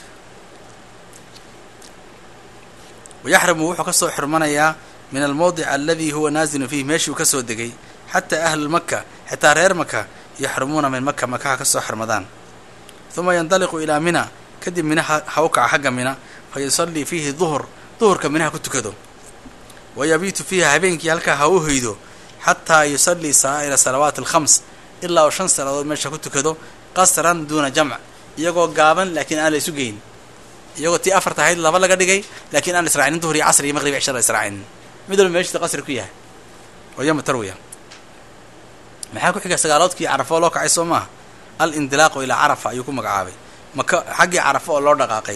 wayaxrimu wuxuu kasoo xirmanayaa min almowdic aladi huwa naazilun fiih meeshii uu kasoo degay xataa ahlu maka xitaa reer maka yaxrumuuna min maka makaha kasoo xirmadaan uma yandaliqu ilaa mina kadib mina ha u kaca xagga mina fa yusallii fiihi duhur duhurka minaha ku tukado wa yabiitu fiiha habeenkii halkaa ha u hoydo xataa yusallii saa'ira salawaati alkhams ilaa uu shan salaadood meesha ku tukado qasran duuna jamc iyagoo gaaban laakiin aan la isu geyn iyagoo tii afarta ahayd laba laga dhigay laakiin aan israacinin duhur iyo casr iyo maqrib cisha la israacinin mid walba meeshisa qasri ku yahay oo yama tarwiya maxaa ku xiga sagaaloodkii carafo oo loo kacay soo maaha al indilaaqu ilaa carafa ayuu ku magacaabay maka xaggii carafo oo loo dhaqaaqay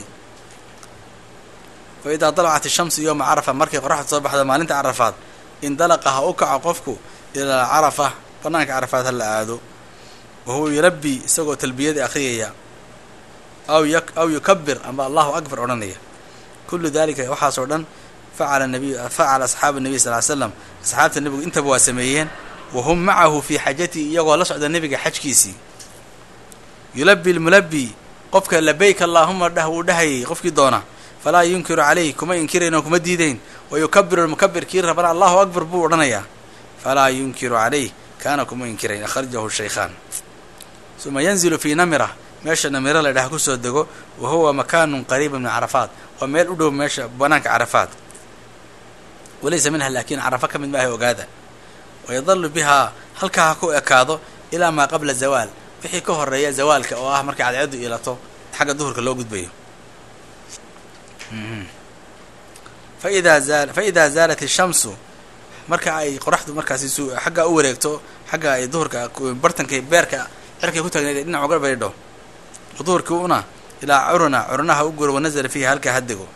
fa idaa dalacat ishamsu yooma carafa markay qoraxda soo baxdo maalinta carafaad indalaqa ha u kaco qofku ilaa carafa banaanka carafaad ha la aado wa huwa yulabbi isagoo talbiyada akhriyaya aw aw yukabir amba allahu akbar odhanaya kullu dalika waxaasoo dhan facala nabiy facala asxaabu nabiy sal ly slam asxaabta nebigu intaba waa sameeyeen wa hum macahu fii xajatihi iyagoo la socda nebiga xajkiisii yulabi lmulabi qofka labayk allaahuma dhah wuu dhahayay qofkii doona falaa yunkiru calayh kuma inkirayn oo kuma diidayn wa yukabiru lmukabir kii rabana allahu akbar buu odhanayaa falaa yunkiru calayh kaana kuma inkirayn akhrajahu shaykhaan uma yanzilu fii namira meesha namiro la dhaha kusoo dego wa huwa makaanun qariiba min carafaat waa meel u dhow meesha banaanka carafaat walaysa minha laakiin carafa ka mid maaha ogaada wayadalu bihaa halkaa ha ku ekaado ilaa maa qabla zawaal wixii ka horeeya zawaalka oo ah markay cadceedu ilato xagga duhurka loo gudbayo faidaa zaal fa idaa zaalat ishamsu marka ay qoraxdu markaasi su xaggaa u wareegto xagga ay duhurka bartanka beerka cirkay ku taagneed dhinac uga baydho duhurkii una ilaa curuna curunaha u guro wanazala fiiha halkaa hadego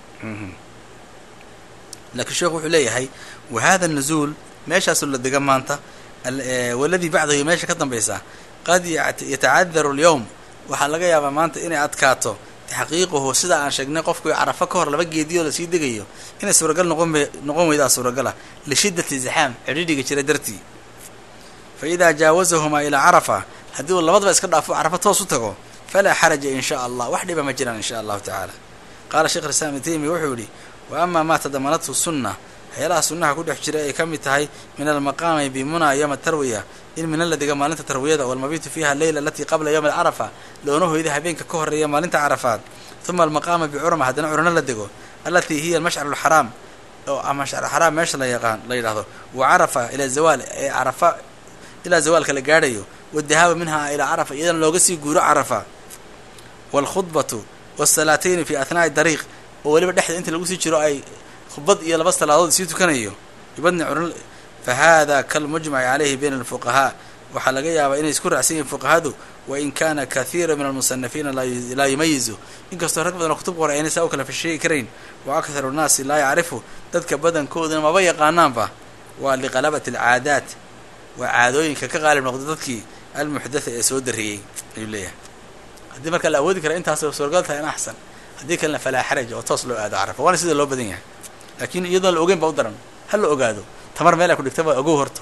laakiin sheekhu wuxuu leeyahay wa hada nazuul meeshaasoo la dega maanta waladii bacdahu meesha ka dambaysa qad yatacadaru alyowm waxaa laga yaabaa maanta inay adkaato taxqiiquhu sida aan sheegnay qofku carafo ka hor laba geediyo lasii degayo inay suuragal noqon noqon weydaa suuragala lishiddati zaxaam cidhidhiga jira dartii fa idaa jaawazahumaa ilaa carafa haddii uu labadaba iska dhaafo carafa toos u tago falaa xaraja in shaa allah wax dhiba ma jiraan in sha allahu tacaala qaala sheekh islaam ibn taymiya wuxuu yihi wa amaa maa tadamanathu sunna waxyaalaha sunnaha ku dhex jira ay ka mid tahay min almaqaami bimuna yowma tarwiya in mina la dega maalinta tarwiyada walmabitu fiiha leyla alatii qabla yowmi alcarafa loona hoyda habeenka ka horeeya maalinta carafaad uma almaqaama bicurma haddana curno la dego alatii hiya almashcar alxaraam oo mashcar xaraam meesha la yaqaan la yidhahdo wa carafa ilaa zawaal ee carafa ilaa zawaalka la gaadhayo wadahaaba minha ilaa carafa iyadana looga sii guuro carafa waalkhudbatu waasalaatayni fi ahnaa'i dariiq oo weliba dhexda inta lagu sii jiro ay khudbad iyo laba salaadood sii tukanayo ibadni curn fa hada kalmujmaci calayhi bayna alfuqahaa waxaa laga yaabaa inay isku raacsan yihiin fuqahadu wain kana kathiira min almusanafiina laa yumayizu inkastoo rag badan oo kutub qora aynay saa u kala fasheegi karayn wa akharu nnaasi laa yacrifu dadka badankooduna maba yaqaanaanba waa liqalabati alcaadaat waa caadooyinka ka qaalib noqda dadkii almuxdatha ee soo dariyey ayuu leeyahay haddii marka la awoodi kara intaas suuragal tahay in axsan haddii kalena falaa xaraj oo toos loo aado carafa waana sida loo badan yahay laakiin iyadoon la ogeyn ba u daran ha la ogaado tamar meel ay ku dhigta ba ogow horto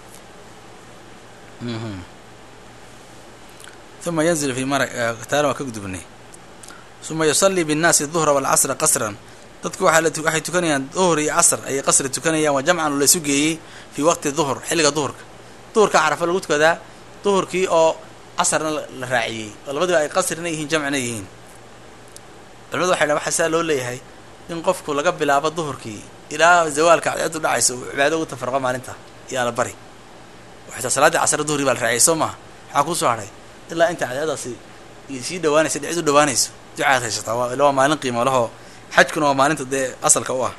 uma yanzilu fi mara taala waa ka gudubnay uma yusallii binnaasi duhra waalcasra qasran dadku waaa waxay tukanayaan duhur iyo casr ayay qasri tukanayaan waa jamcan laysu geeyey fii waqti duhur xilliga duhurka duhurka carafa lagu tukadaa duhurkii oo casarna la raaciyey oo labadiba ay qasrina yihiin jamcina yihiin culimadu waxay dhahan waxaa saa loo leeyahay in qofku laga bilaabo duhurkii ilaa zawaalka cadceedu dhacayso uu cibaado ugu tafarqo maalinta iyo ala bari xitaa salaaddii casre duhri baa la raaciyay soo maha maxaa kuusoo hadhay ilaa inta cadceedaasi sii dhawaanaysa dhicid u dhawaanayso ducaad haysataa waa ila waa maalin qiimo lahoo xajkuna waa maalinta dee asalka u ah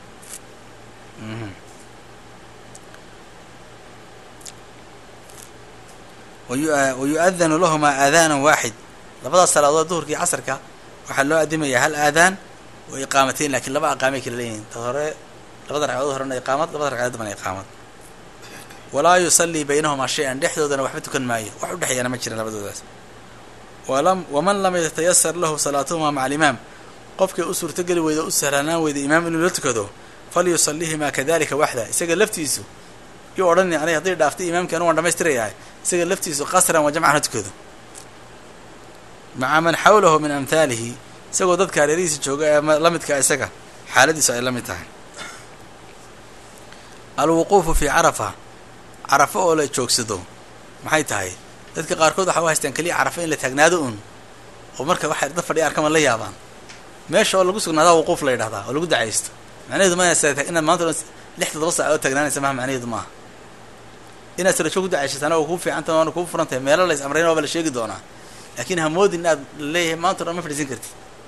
wa yu-adanu lahumaa aadaanan waaxid labadaas salaadood duhurkii casarka waxaa loo adimayaa hal aadaan wa iqaamateyn lakiin laba aqaamay kala leeyihiin ta hore labada ragcadood horena iqaamad labada ragcadood dambana iqaamad walaa yusallii baynahumaa shay-an dhexdoodana waxba tukan maayo wax u dhexeeyana ma jiran labadoodaas walam waman lam yatayasar lahu salaatuhumaa maca alimaam qofkii u suurtogeli weyda o u sahlanaan weyda imaam inuu la tukado falyusalihimaa kadalika waxda isaga laftiisu yuu odhani aniga hadday dhaaftay imaamkii anu waan dhamaystirayahay isaga laftiisu qasran wa jamcan ha tukado maca man xawlahu min amhaalihi isagoo dadka hareerihiisa jooga ee la midka isaga xaaladiisu ay la mid tahay alwuquufu fii carafa carafo oo la joogsado maxay tahay dadka qaarkood waxa u haystaan keliya carafa in la taagnaado un oo marka waxay dad fadhiya arkaman la yaabaan meesha oo lagu sugnaadaa wuquuf la yidhahdaa oo lagu dacaysto macnaheedu ma inaad maanta dhan lix toddoba saac oo taagnaanaysa maha macnaheedu maaha inaad sarajo ku dacayshatana oo kuu fiicanta waana kuu furan tahay meelo lays amrayn waaba la sheegi doonaa laakiin hamoodin inaad leeyahay maanta o dhan ma fadhiisan kartid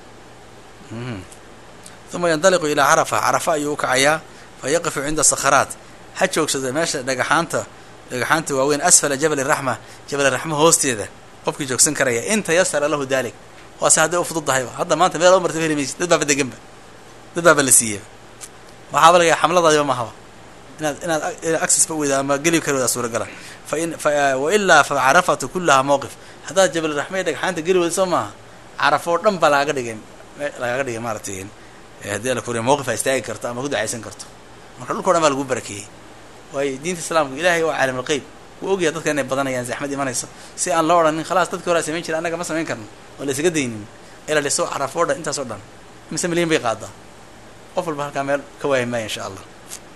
uma yandaliqu ilaa carafa carafa ayuu u kacayaa fa yaqifu cinda sakharaat ha joogsado meesha dhagaxaanta dhagaxaanta waaweyn asfala jabal raxma jabal raxma hoosteeda qofkii joogsan karaya in tayasara lahu dalik waase hadday u fududahayba hadda maanta meel o marta heli maysid dad baaba deganba dad baaba la siiyaba waxaaba laga xamladaadiba mahaba inaad inaad access ba weyda ama geli kari weydaa suuragala fain wailaa fa carafatu kullaha mawqif haddaad jabal raxma dhagxaanta geli weyda soo maaha carafo o dhan baa lagaga dhigay lagaga dhigay maaratay haddii ala kuriya mawqif a istaagi karto ama ku dacaysan karto marka dhulka o dhan baa lagu barakeeyey waayo diinta islaamku ilahay waa caalam alqeyb wuu ogyahay dadka inay badanayaan zaxmad imanayso si aan loo odhanin khalaas dadkii horaa samayn jira annaga ma samayn karno oo la isaga daynin ila liso carafo o dhan intaas oo dhan mise milyan bay qaadaa qof walba halkaa meel ka waayi maaya insha allah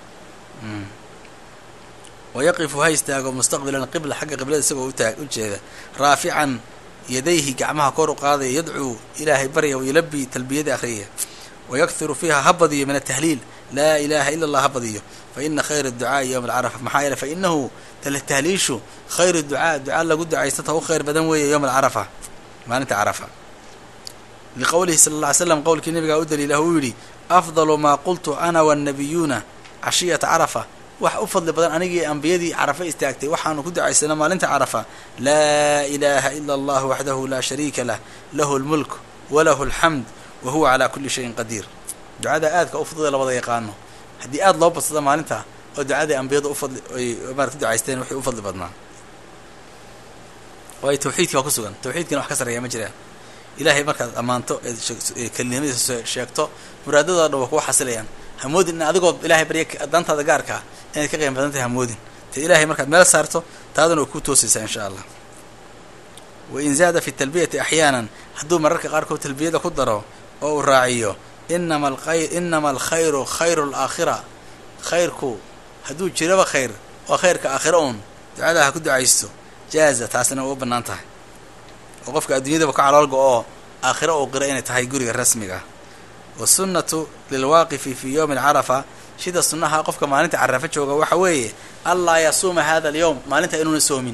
wayaqifu ha istaago mustaqbilan qibla xagga qiblada isagoo utaag u jeeda raafican yadayhi gacmaha kor u qaadaya yadcuu ilaahay barya wayulabi talbiyada akhriya wayakhiru fiiha ha badiyo min atahliil laa ilaha ila allah ha badiyo faina khayra ducaai yowma alcarafa maxaa yeele fainahu tahliishu khayru ducaa ducaa lagu ducaystata u khayr badan weeye yowma alcarafa maalinta carafa liqowlihi sala alla ly slam qowlkii nabigaa u daliilah uu yidhi afdalu maa qultu ana wannabiyuuna cashiyata carafa wax u fadli badan anigii ambiyadii carafa istaagtay waxaanu ku ducaysana maalinta carafa laa ilaaha ila allah waxdahu laa shariika lah lahu lmulk walahu alxamd wa huwa calaa kulli shayin qadiir ducada aadka u fududee labada yaqaano haddii aada loo badsada maalinta oo ducadii ambiyadu ufadli ay marat ku ducaysteen waxay u fadli badnaa waayo tawxiidki waa ku sugan tawxiidkina wax ka sarreeya ma jiraan ilaahay markaad ammaanto eed kelinimadiisa sheegto muraadadooda dhan waa kuwa xasilayaan hamoodin in adigoo ilahay barya dantaada gaarkaa inaad ka qiim badan tahay hamoodin te ilaahay markaad meel saarto taaduna way ku toosaysaa insha allah wain zaada fi talbiyati axyaanan hadduu mararka qaarkood talbiyada ku daro oo uu raaciyo inama alkhayr inama alkhayru khayru alaakhira khayrku hadduu jiraba khayr waa khayrka aakhira uun ducada ha ku ducaysto jaaza taasina waa u bannaan tahay oo qofka adduunyadaba ka caloolga oo aakhira uu qira inay tahay guriga rasmiga wasunnatu lilwaaqifi fii yowmi alcarafa sida sunnaha qofka maalinta carafa jooga waxa weeye allaa yasuuma hada alyowm maalinta inuuna soomin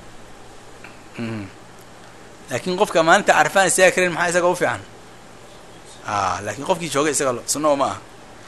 laakiin qofka maalinta carafaan istaaga karin maxaa isaga u fiican laakiin qofkii joogay isaga sunna uma ah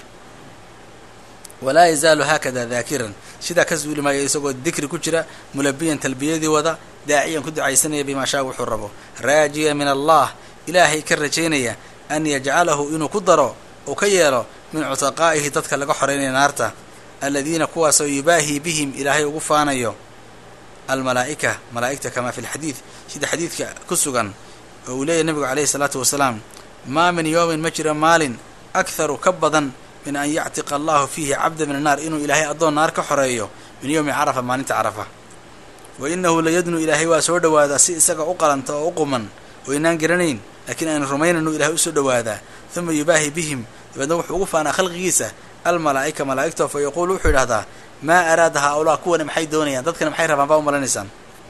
walaa yazaalu haakada daakiran sidaa ka suuli maayo isagoo dikri ku jira mulabiyan talbiyadii wada daaciyan ku ducaysanaya bimaa shaa wuxuu rabo raajiya min allah ilaahay ka rajaynaya an yajcalahu inuu ku daro uu ka yeelo min cutaqaa'ihi dadka laga xoreynaya naarta aladiina kuwaasoo yubaahii bihim ilaahay ugu faanayo almalaa'ika malaa'igta kamaa fi lxadiid sida xadiidka ku sugan oo uu leeyahy nabigu calayhi salaatu wasalaam maa min yowmin ma jiro maalin akharu ka badan min an yactiqa allahu fiihi cabda min annaar inuu ilaahay addoon naar ka xoreeyo min yowmi carafa maalinta carafa wa inahu layadnu ilaahay waa soo dhowaadaa si isaga u qalanta oo u quman oo inaan garanayn laakiin aynu rumaynaynu ilahay usoo dhowaadaa uma yubaahi bihim dabeedna wuxuu ugu faanaa khalqigiisa almalaa'ika malaa'igta fa yaquulu wuxuu yidhahdaa maa araada haa-ulaa kuwani maxay doonayaan dadkana maxay rabaan baa u malanaysaan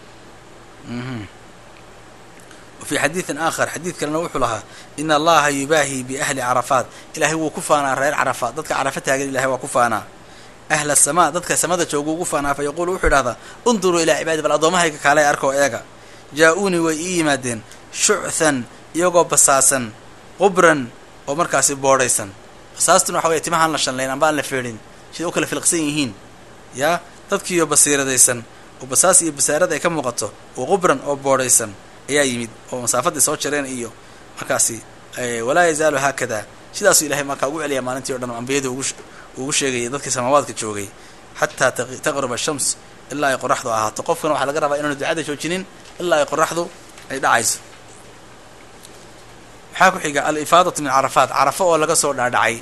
wa fii xadiidin aakhar xadiid kalena wuxuu lahaa ina allaha yubaahi biahli carafaat ilaahay wuu ku faanaa reer carafaat dadka carafa taagan ilahay waa ku faanaa ahla asamaa dadka samada jooga ugu faanaa fa yaquulu wuxuu idhahdaa unduruu ilaa cibaadi bal addoommahayga kaalay arkoo eega jaa-uunii way ii yimaadeen shuchan iyagoo basaasan qubran oo markaasi boodhaysan basaastuna waxa weye timahaan la shanlayn amba aan la feedhin siday u kala filqsan yihiin yaa dadkiiyo basiiradaysan oo basaas iyo basaarad ay ka muuqato oo qubran oo boodhaysan ayaa yimid oo masaafadii soo jareen iyo markaasi walaa yazaalu haakada sidaasuu ilahay markaa ugu celiya maalintii o dhan ambiyada ugu sheegayay dadkii samaawaadka joogay xataa taqruba shams ilaa ay qoraxdu ahaato qofkana waxaa laga rabaa inaanu ducada joojinin ilaa ay qoraxdu ay dhacayso maxaa ku xiga alifaadatu min carafaat carafo oo laga soo dhaadhacay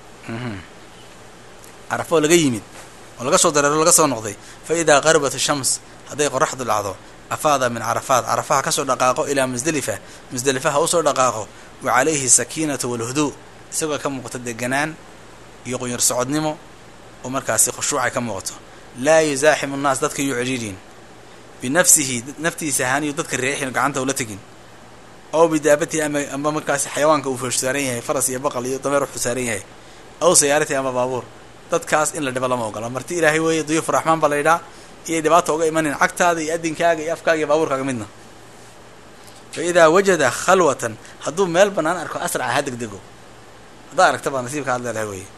carafo oo laga yimid oo laga soo dareero laga soo noqday fa idaa qarabat shams hadday qoraxdu dhacdo afaada min carafaat carafaha kasoo dhaqaaqo ilaa musdelifa musdelifaha usoo dhaqaaqo wa calayhi sakiinatu walhuduu isagoo ka muuqato deganaan iyo qunyar socodnimo oo markaasi khushuucay ka muuqato laa yuzaaximu nnaas dadka yuu cidhiidhin binafsihi naftiisa ahaaniyu dadka reexin gacanta ula tegin aw bidaabatihi ama amba markaasi xayawaanka uu foosh saaran yahay faras iyo baqal iyo dameer wuxuu saaran yahay aw sayaaratihi ama baabuur dadkaas in la dhibo lama ogola marti ilaahay weeye duyuuf raxmaan baa la yidhaa iyay dhibaata uga imanin cagtaada iyo adinkaaga iyo afkaaga iyo baabuurkaaga midna fa idaa wajada khalwatan hadduu meel bannaan arko asraca ha degdego haddaa aragta baa nasiibka had leedahay weye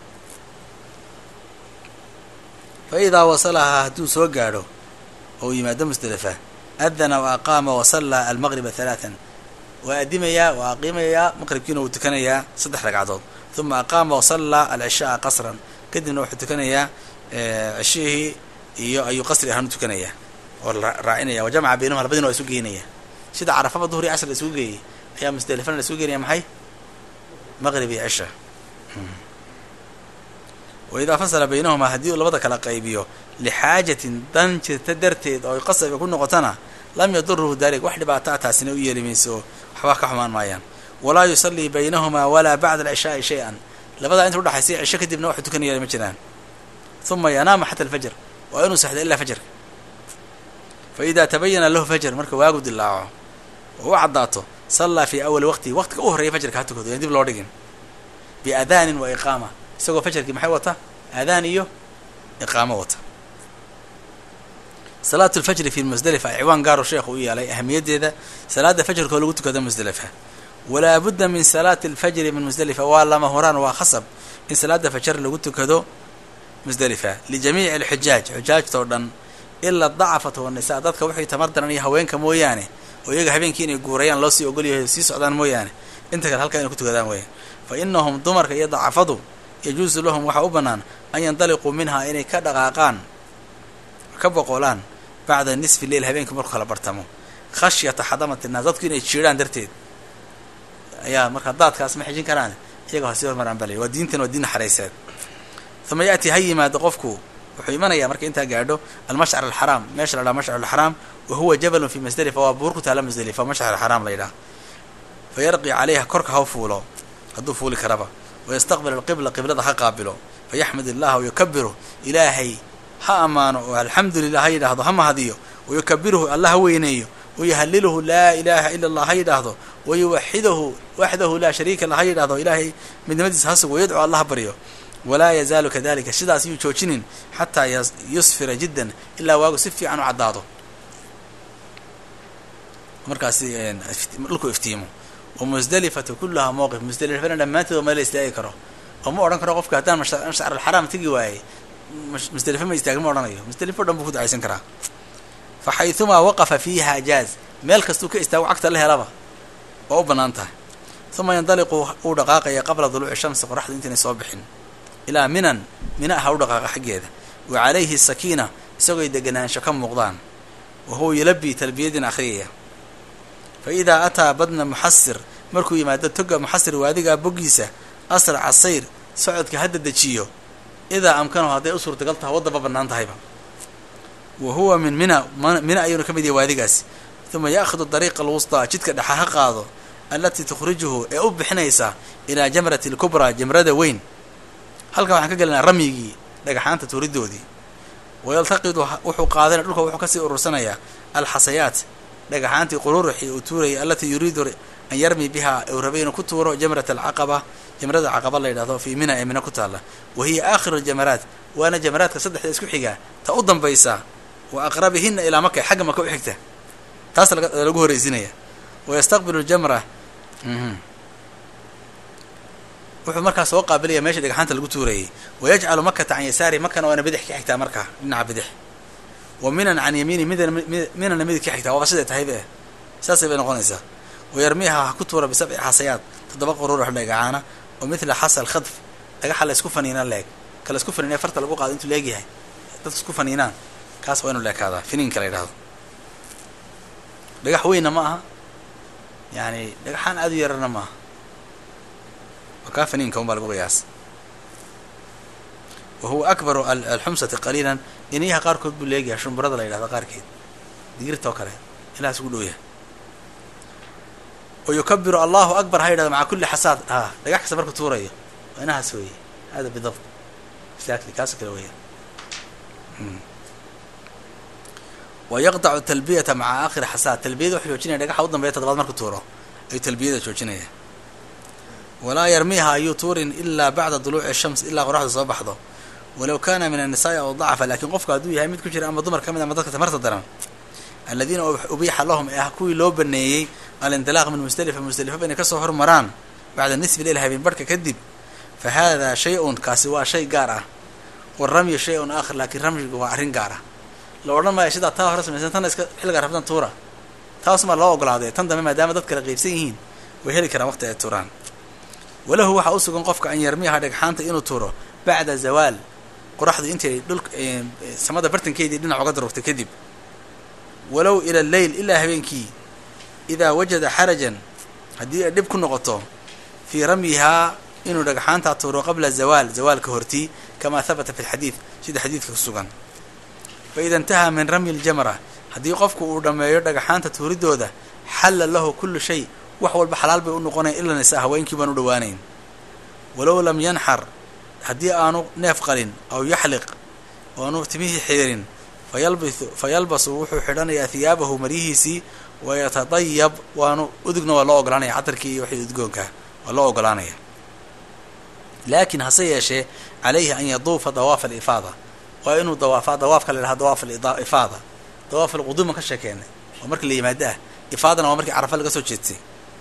fa idaa wasalahaa hadduu soo gaadho oo yimaado musdelifa adana wa aqaama wasallaa almaqriba halaatan waa adimayaa waa aqiimayaa maqribkiina wuu tukanayaa saddex ragcadood uma aqaama wasallaa alcishaaa qasran kadibna wuxuu tukanayaa cishihii iyo ayuu qasri ahaan u tukanayaa oo raacinaya wa jamca baynahuma labadina waa isu geynaya sida carafaba duhri casr la isugu geeyey ayaa musdelifana la isugu geynaya maxay maqrib iyo cisha wa idaa fasala baynahumaa haddii uu labada kala qaybiyo lixaajatin dan jirta darteed oo ay qasabka ku noqotana lam yaduruhu dalik wax dhibaata a taasina u yeeli mayso waxba ka xumaan maayaan walaa yusallii baynahumaa walaa bacda alcishaai shay-an labadaa inta udhaxaysa cisho kadibna waxu tukanaya ma jiraan uma yanaama xata alfajr waa inuu saxdo ilaa fajarka fa idaa tabayana lahu fajr marka waagu dilaaco oo u caddaato sallaa fii awali waqtihi waqtiga u horreeya fajarka ha tukado yaan dib loo dhigin biadaanin wa iqaama isagoo fajarkii maxay wata aadaan iyo iqaamo wata salaatu lfajri fi musdelifa ciwaan gaaro sheekhu u yeelay ahamiyaddeeda salaada fajrka oo lagu tukado musdelifa walaa budda min salaati alfajri min musdelifa waa lama horaan waa khasab in salaada fajar lagu tukado musdelifa lijamiici alxujaaj xujaajtao dhan ilaa dacafat wannisaa dadka wixii tamar daran iyo haweenka mooyaane oo iyaga habeenkii inay guurayaan loo sii ogolyahay sii socdaan mooyaane inta kale halkaa inay ku tukadaan weeyaan fa inahum dumarka iyo dacafadu yajuusu lahum waxaa u bannaan an yandaliquu minhaa inay ka dhaqaaqaan ka boqolaan bacda nisfi leil habeenkii markuu kala bartamo khashyata xadamati naas dadku inay jiirhaan darteed ayaa markaa daadkaas ma xijin karaan iyaga ha sii hormaraan baa la waa diintan waa diin naxariiseed uma yaati ha yimaado qofku wuxuu imanayaa marka intaa gaadho almashcar alxaraam meesha la dhaha mashcar alxaraam wa huwa jabalun fi musdelifa waa buur ku taala musdelifa mashcar alxaraam la yidhaha fa yarqi calayha korka ha fuulo hadduu fuuli karaba wayastaqbil alqibla qiblada ha qaabilo fayaxmad illaha wayukabiru ilaahay ha ammaano oo alxamdu lilah ha yidhaahdo ha mahadiyo wayukabiruhu alla ha weyneeyo wayuhaliluhu laa ilaaha ila allah ha yidhaahdo wayuwaxidahu waxdahu laa shariika la ha yidhahdo ilaahay midnimadiisa ha sugo yadcu alla ha baryo walaa yazaalu kadalika sidaas yuu joojinin xataa yusfira jiddan ilaa waagu si fiican u caddaado markaasi dhulku iftiimo wa musdelifatu kullahaa mowqif musdelifana dhammaanteed oo meel la istaagi karo oo ma odhan karo qofka haddaan mashcar alxaraam tegi waayey musdelifa ma istaagin ma odhanayo musdelifo dhan buu ku ducaysan karaa fa xayumaa waqafa fiiha jaaz meel kastuu ka istaago cagta la helaba oo u bannaan tahay uma yandaliqu uu dhaqaaqaya qabla duluuci shamsi qoraxdu intaynay soo bixin ilaa minan mina aha u dhaqaaqa xaggeeda wa calayhi sakiina isagooy deganaansho ka muuqdaan wa huwa yulabii talbiyadin akhriyaya fa idaa ataa badna muxasir markuu yimaado toga muxasir waadigaa boggiisa asraca sayr socodka hadda dejiyo idaa amkanahu hadday u suurtagal taha waddaba bannaan tahayba wa huwa min mina mina ayuuna ka mid yahay waadigaasi uma ya'khudu dariiqa alwustaa jidka dhexa ha qaado allatii tukhrijuhu ee u bixinaysa ilaa jamrati alkubraa jamrada weyn halkan waxaan ka gelinaa ramyigii dhagaxaanta tuuridoodii wayaltaqidu wuxuu qaadana dhulka wuxuu kasii urursanayaa alxasayaat dhagaxaantii qururuxii uu tuurayay allatii yuriidu an yarmi bihaa uu rabay inuu ku tuuro jamrat alcaqaba jamrada caqaba la yidhahdo fii mina ee mina ku taalla wa hiya aakhiru aljamaraat waana jamaraadka saddexda isku xigaa ta u dambaysa wa aqrabihina ilaa maka xagga maka u xigta taas lagu horeysinaya wayastaqbilu ljamra wuxuu markaa soo qaabilaya meesha dhagaxaanta lagu tuurayay wayajcalu makata can yasaari makana waana bidix ka xigtaa markaa dhinaca bidix wa minan can yamiini midana minana midig ka xigtaa waaba siday tahayba eh saasay bay noqonaysaa wayarmiiha ha ku tuura bisabci xasayaad toddoba quruurux dhagacaana oo mithla xasa alkhadf dhagaxa la isku faniinaan leeg kala isku faniinaya farta lagu qaado intuu leegyahay dadka isku faniinaan kaas waa inu leekaadaa finiinka la yidhahdo dhagax weynna ma aha yani dhagaxaan aada u yarana ma aha waa kaa finiinka un baa lagu qiyaas wa huwa akbaru alxumsati qaliilan iniyaha qaarkood buu leegayahay shumburada la yidhahdo qaarkeed digirta oo kale ilahaas ugu dhow yahay wa yukabiru allahu akbar ha yidhahdo maca kulli xasaad a dhagax kasta marku tuurayo waa inahaas weeye hada bidabt exactly kaasoo kale weya wa yaqdacu talbiyata maca aakhiri xasaad talbiyada wuxuu joojinaya dhagaxa u dambeya toddobaad marku tuuro ayuu talbiyada joojinaya walaa yarmiiha ayuu tuurin ilaa bacda duluuci shams ilaa qoraxda soo baxdo walow kana min annisaai aw dacafa lakiin qofku hadduu yahay mid ku jira ama dumar ka mid ama dadka tamarta daran aladiina ubiixa lahum ee ah kuwii loo baneeyey alindilaaq min musdelifa musdelifa inay kasoo hormaraan bacda nisfi leil habeen barhka kadib fa hada shay-un kaasi waa shay gaar ah waramyu shay-un aakhir laakiin ramyigu waa arrin gaar ah la odhan maayo sidaa taa hore samaysan tanna iska xilligaa rabtan tuura taasumaa loo ogolaaday tan dambe maadaama dad kala qeybsan yihiin way heli karaan waqti ay tuuraan walahu waxaa u sugan qofka an yarmiyaha dhagxaanta inuu tuuro bacda zawaal qoraxdu intay dhulka samada bartankeedii dhinac uga darugtay kadib walow ila alleyl ilaa habeenkii idaa wajada xarajan haddii ay dhib ku noqoto fii ramyihaa inuu dhagxaantaa tuuro qabla zawaal zawaalka hortii kamaa habata fi lxadiid sida xadiidka ku sugan fa ida intahaa min ramyi ljamra haddii qofku uu dhammeeyo dhagaxaanta tuuridooda xalla lahu kullu shay wax walba xalaal bay u noqonayn ila nisaa haweenkii baan u dhowaanayn walow lam yanxar haddii aanu neef qalin aw yaxliq oanu timihii xiirin fayalbisu fa yalbasu wuxuu xidhanayaa hiyaabahu maryihiisii wayatadayab waanu udugna waa loo ogolaanaya catarkii iyo wixii udgoonkaa waa loo ogolaanaya laakiin hase yeeshee calayhi an yaduufa dawaafa alifaada waa inuu dawaafaa dawaafka la yidhaha dawaaf alifaada dawaaf alquduuma ka sheekeenay oo markii la yimaado ah ifaadana waa markii carafa laga soo jeedtay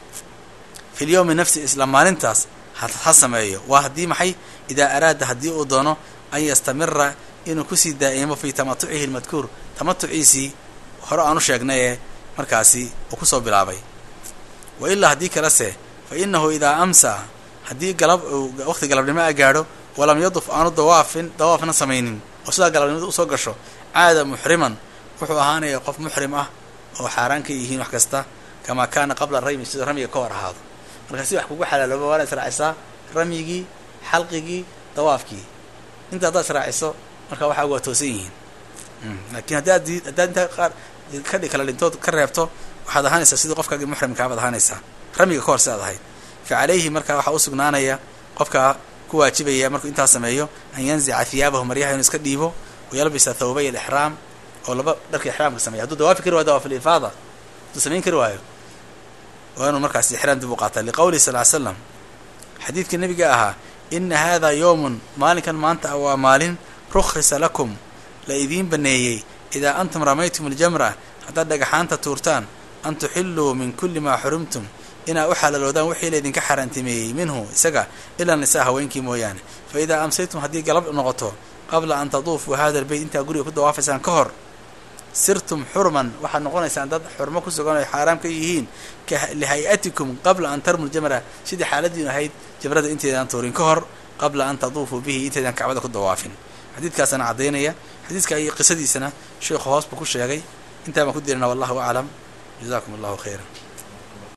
fi lyowmi nafsi isla maalintaas ha sameeyo waa haddii maxay idaa araada haddii uu doono an yastamira inuu kusii daa'imo fii tamatucihi lmadkuur tamatuciisii hore aanu sheegnaye markaasi uu kusoo bilaabay wa ilaa haddii kalese fa inahu idaa amsa haddii galab waqti galabnimo a gaadho walam yaduf aanu dawaafin dawaafna samaynin oo sidaa galabnimada usoo gasho caada muxriman wuxuu ahaanaya qof muxrim ah oo xaaraan ka yihiin wax kasta kamaa kaana qabla raymi sidoo ramyiga ka hor ahaado marka si wax kugu xalaalooba waana israacisaa ramyigii xalqigii dawaafkii inta haddaad israaciso marka waxaa waa toosan yihiin laakiin haddaad haddaad intaa qaar kadhi kala dhintood ka reebto waxaad ahaanaysaa sidii qofkaagii muxrimkaabaad ahaanaysaa ramyiga ka hor si aad ahayd fa calayhi marka waxaa u sugnaanaya qofkaa ku waajibaya markuu intaa sameeyo an yanzica hiyaabahu maryaha inuu iska dhiibo wayalbisa thawbay alixraam oo laba dharka ixraamka sameya hadduu dawaafi kari waayo dawaaf alifaada hadduu samayn kari waayo waa inuu markaas ixraam dib u qaataa liqowlihi sal ly slam xadiidka nebiga ahaa ina hada yowmun maalinkan maanta ah waa maalin rukhisa lakum la idiin baneeyey idaa antum ramaytum aljamra haddaad dhagaxaanta tuurtaan an tuxilluu min kulli maa xurimtum inaa u xalaloodaan wixii laydinka xaaraantimeeyey minhu isaga ilaa nisaa haweenkii mooyaane fa idaa amsaytum haddii galab noqoto qabla an taduufuu hada albeyt intaa guriga ku dawaafaysaan ka hor sirtum xurman waxaad noqonaysaan dad xurmo ku sugan ay xaaraam ka yihiin lihay-atikum qabla an tarmu ljamra sidii xaaladiinu ahayd jamrada inteedaan tuurin ka hor qabla an taduufuu bihi inteedaan kacbada ku dawaafin xadiidkaasana caddaynaya xadiidka iyo qisadiisana sheekhu hoos buu ku sheegay intaa baan ku dirina wallahu aclam jazakum allahu khayra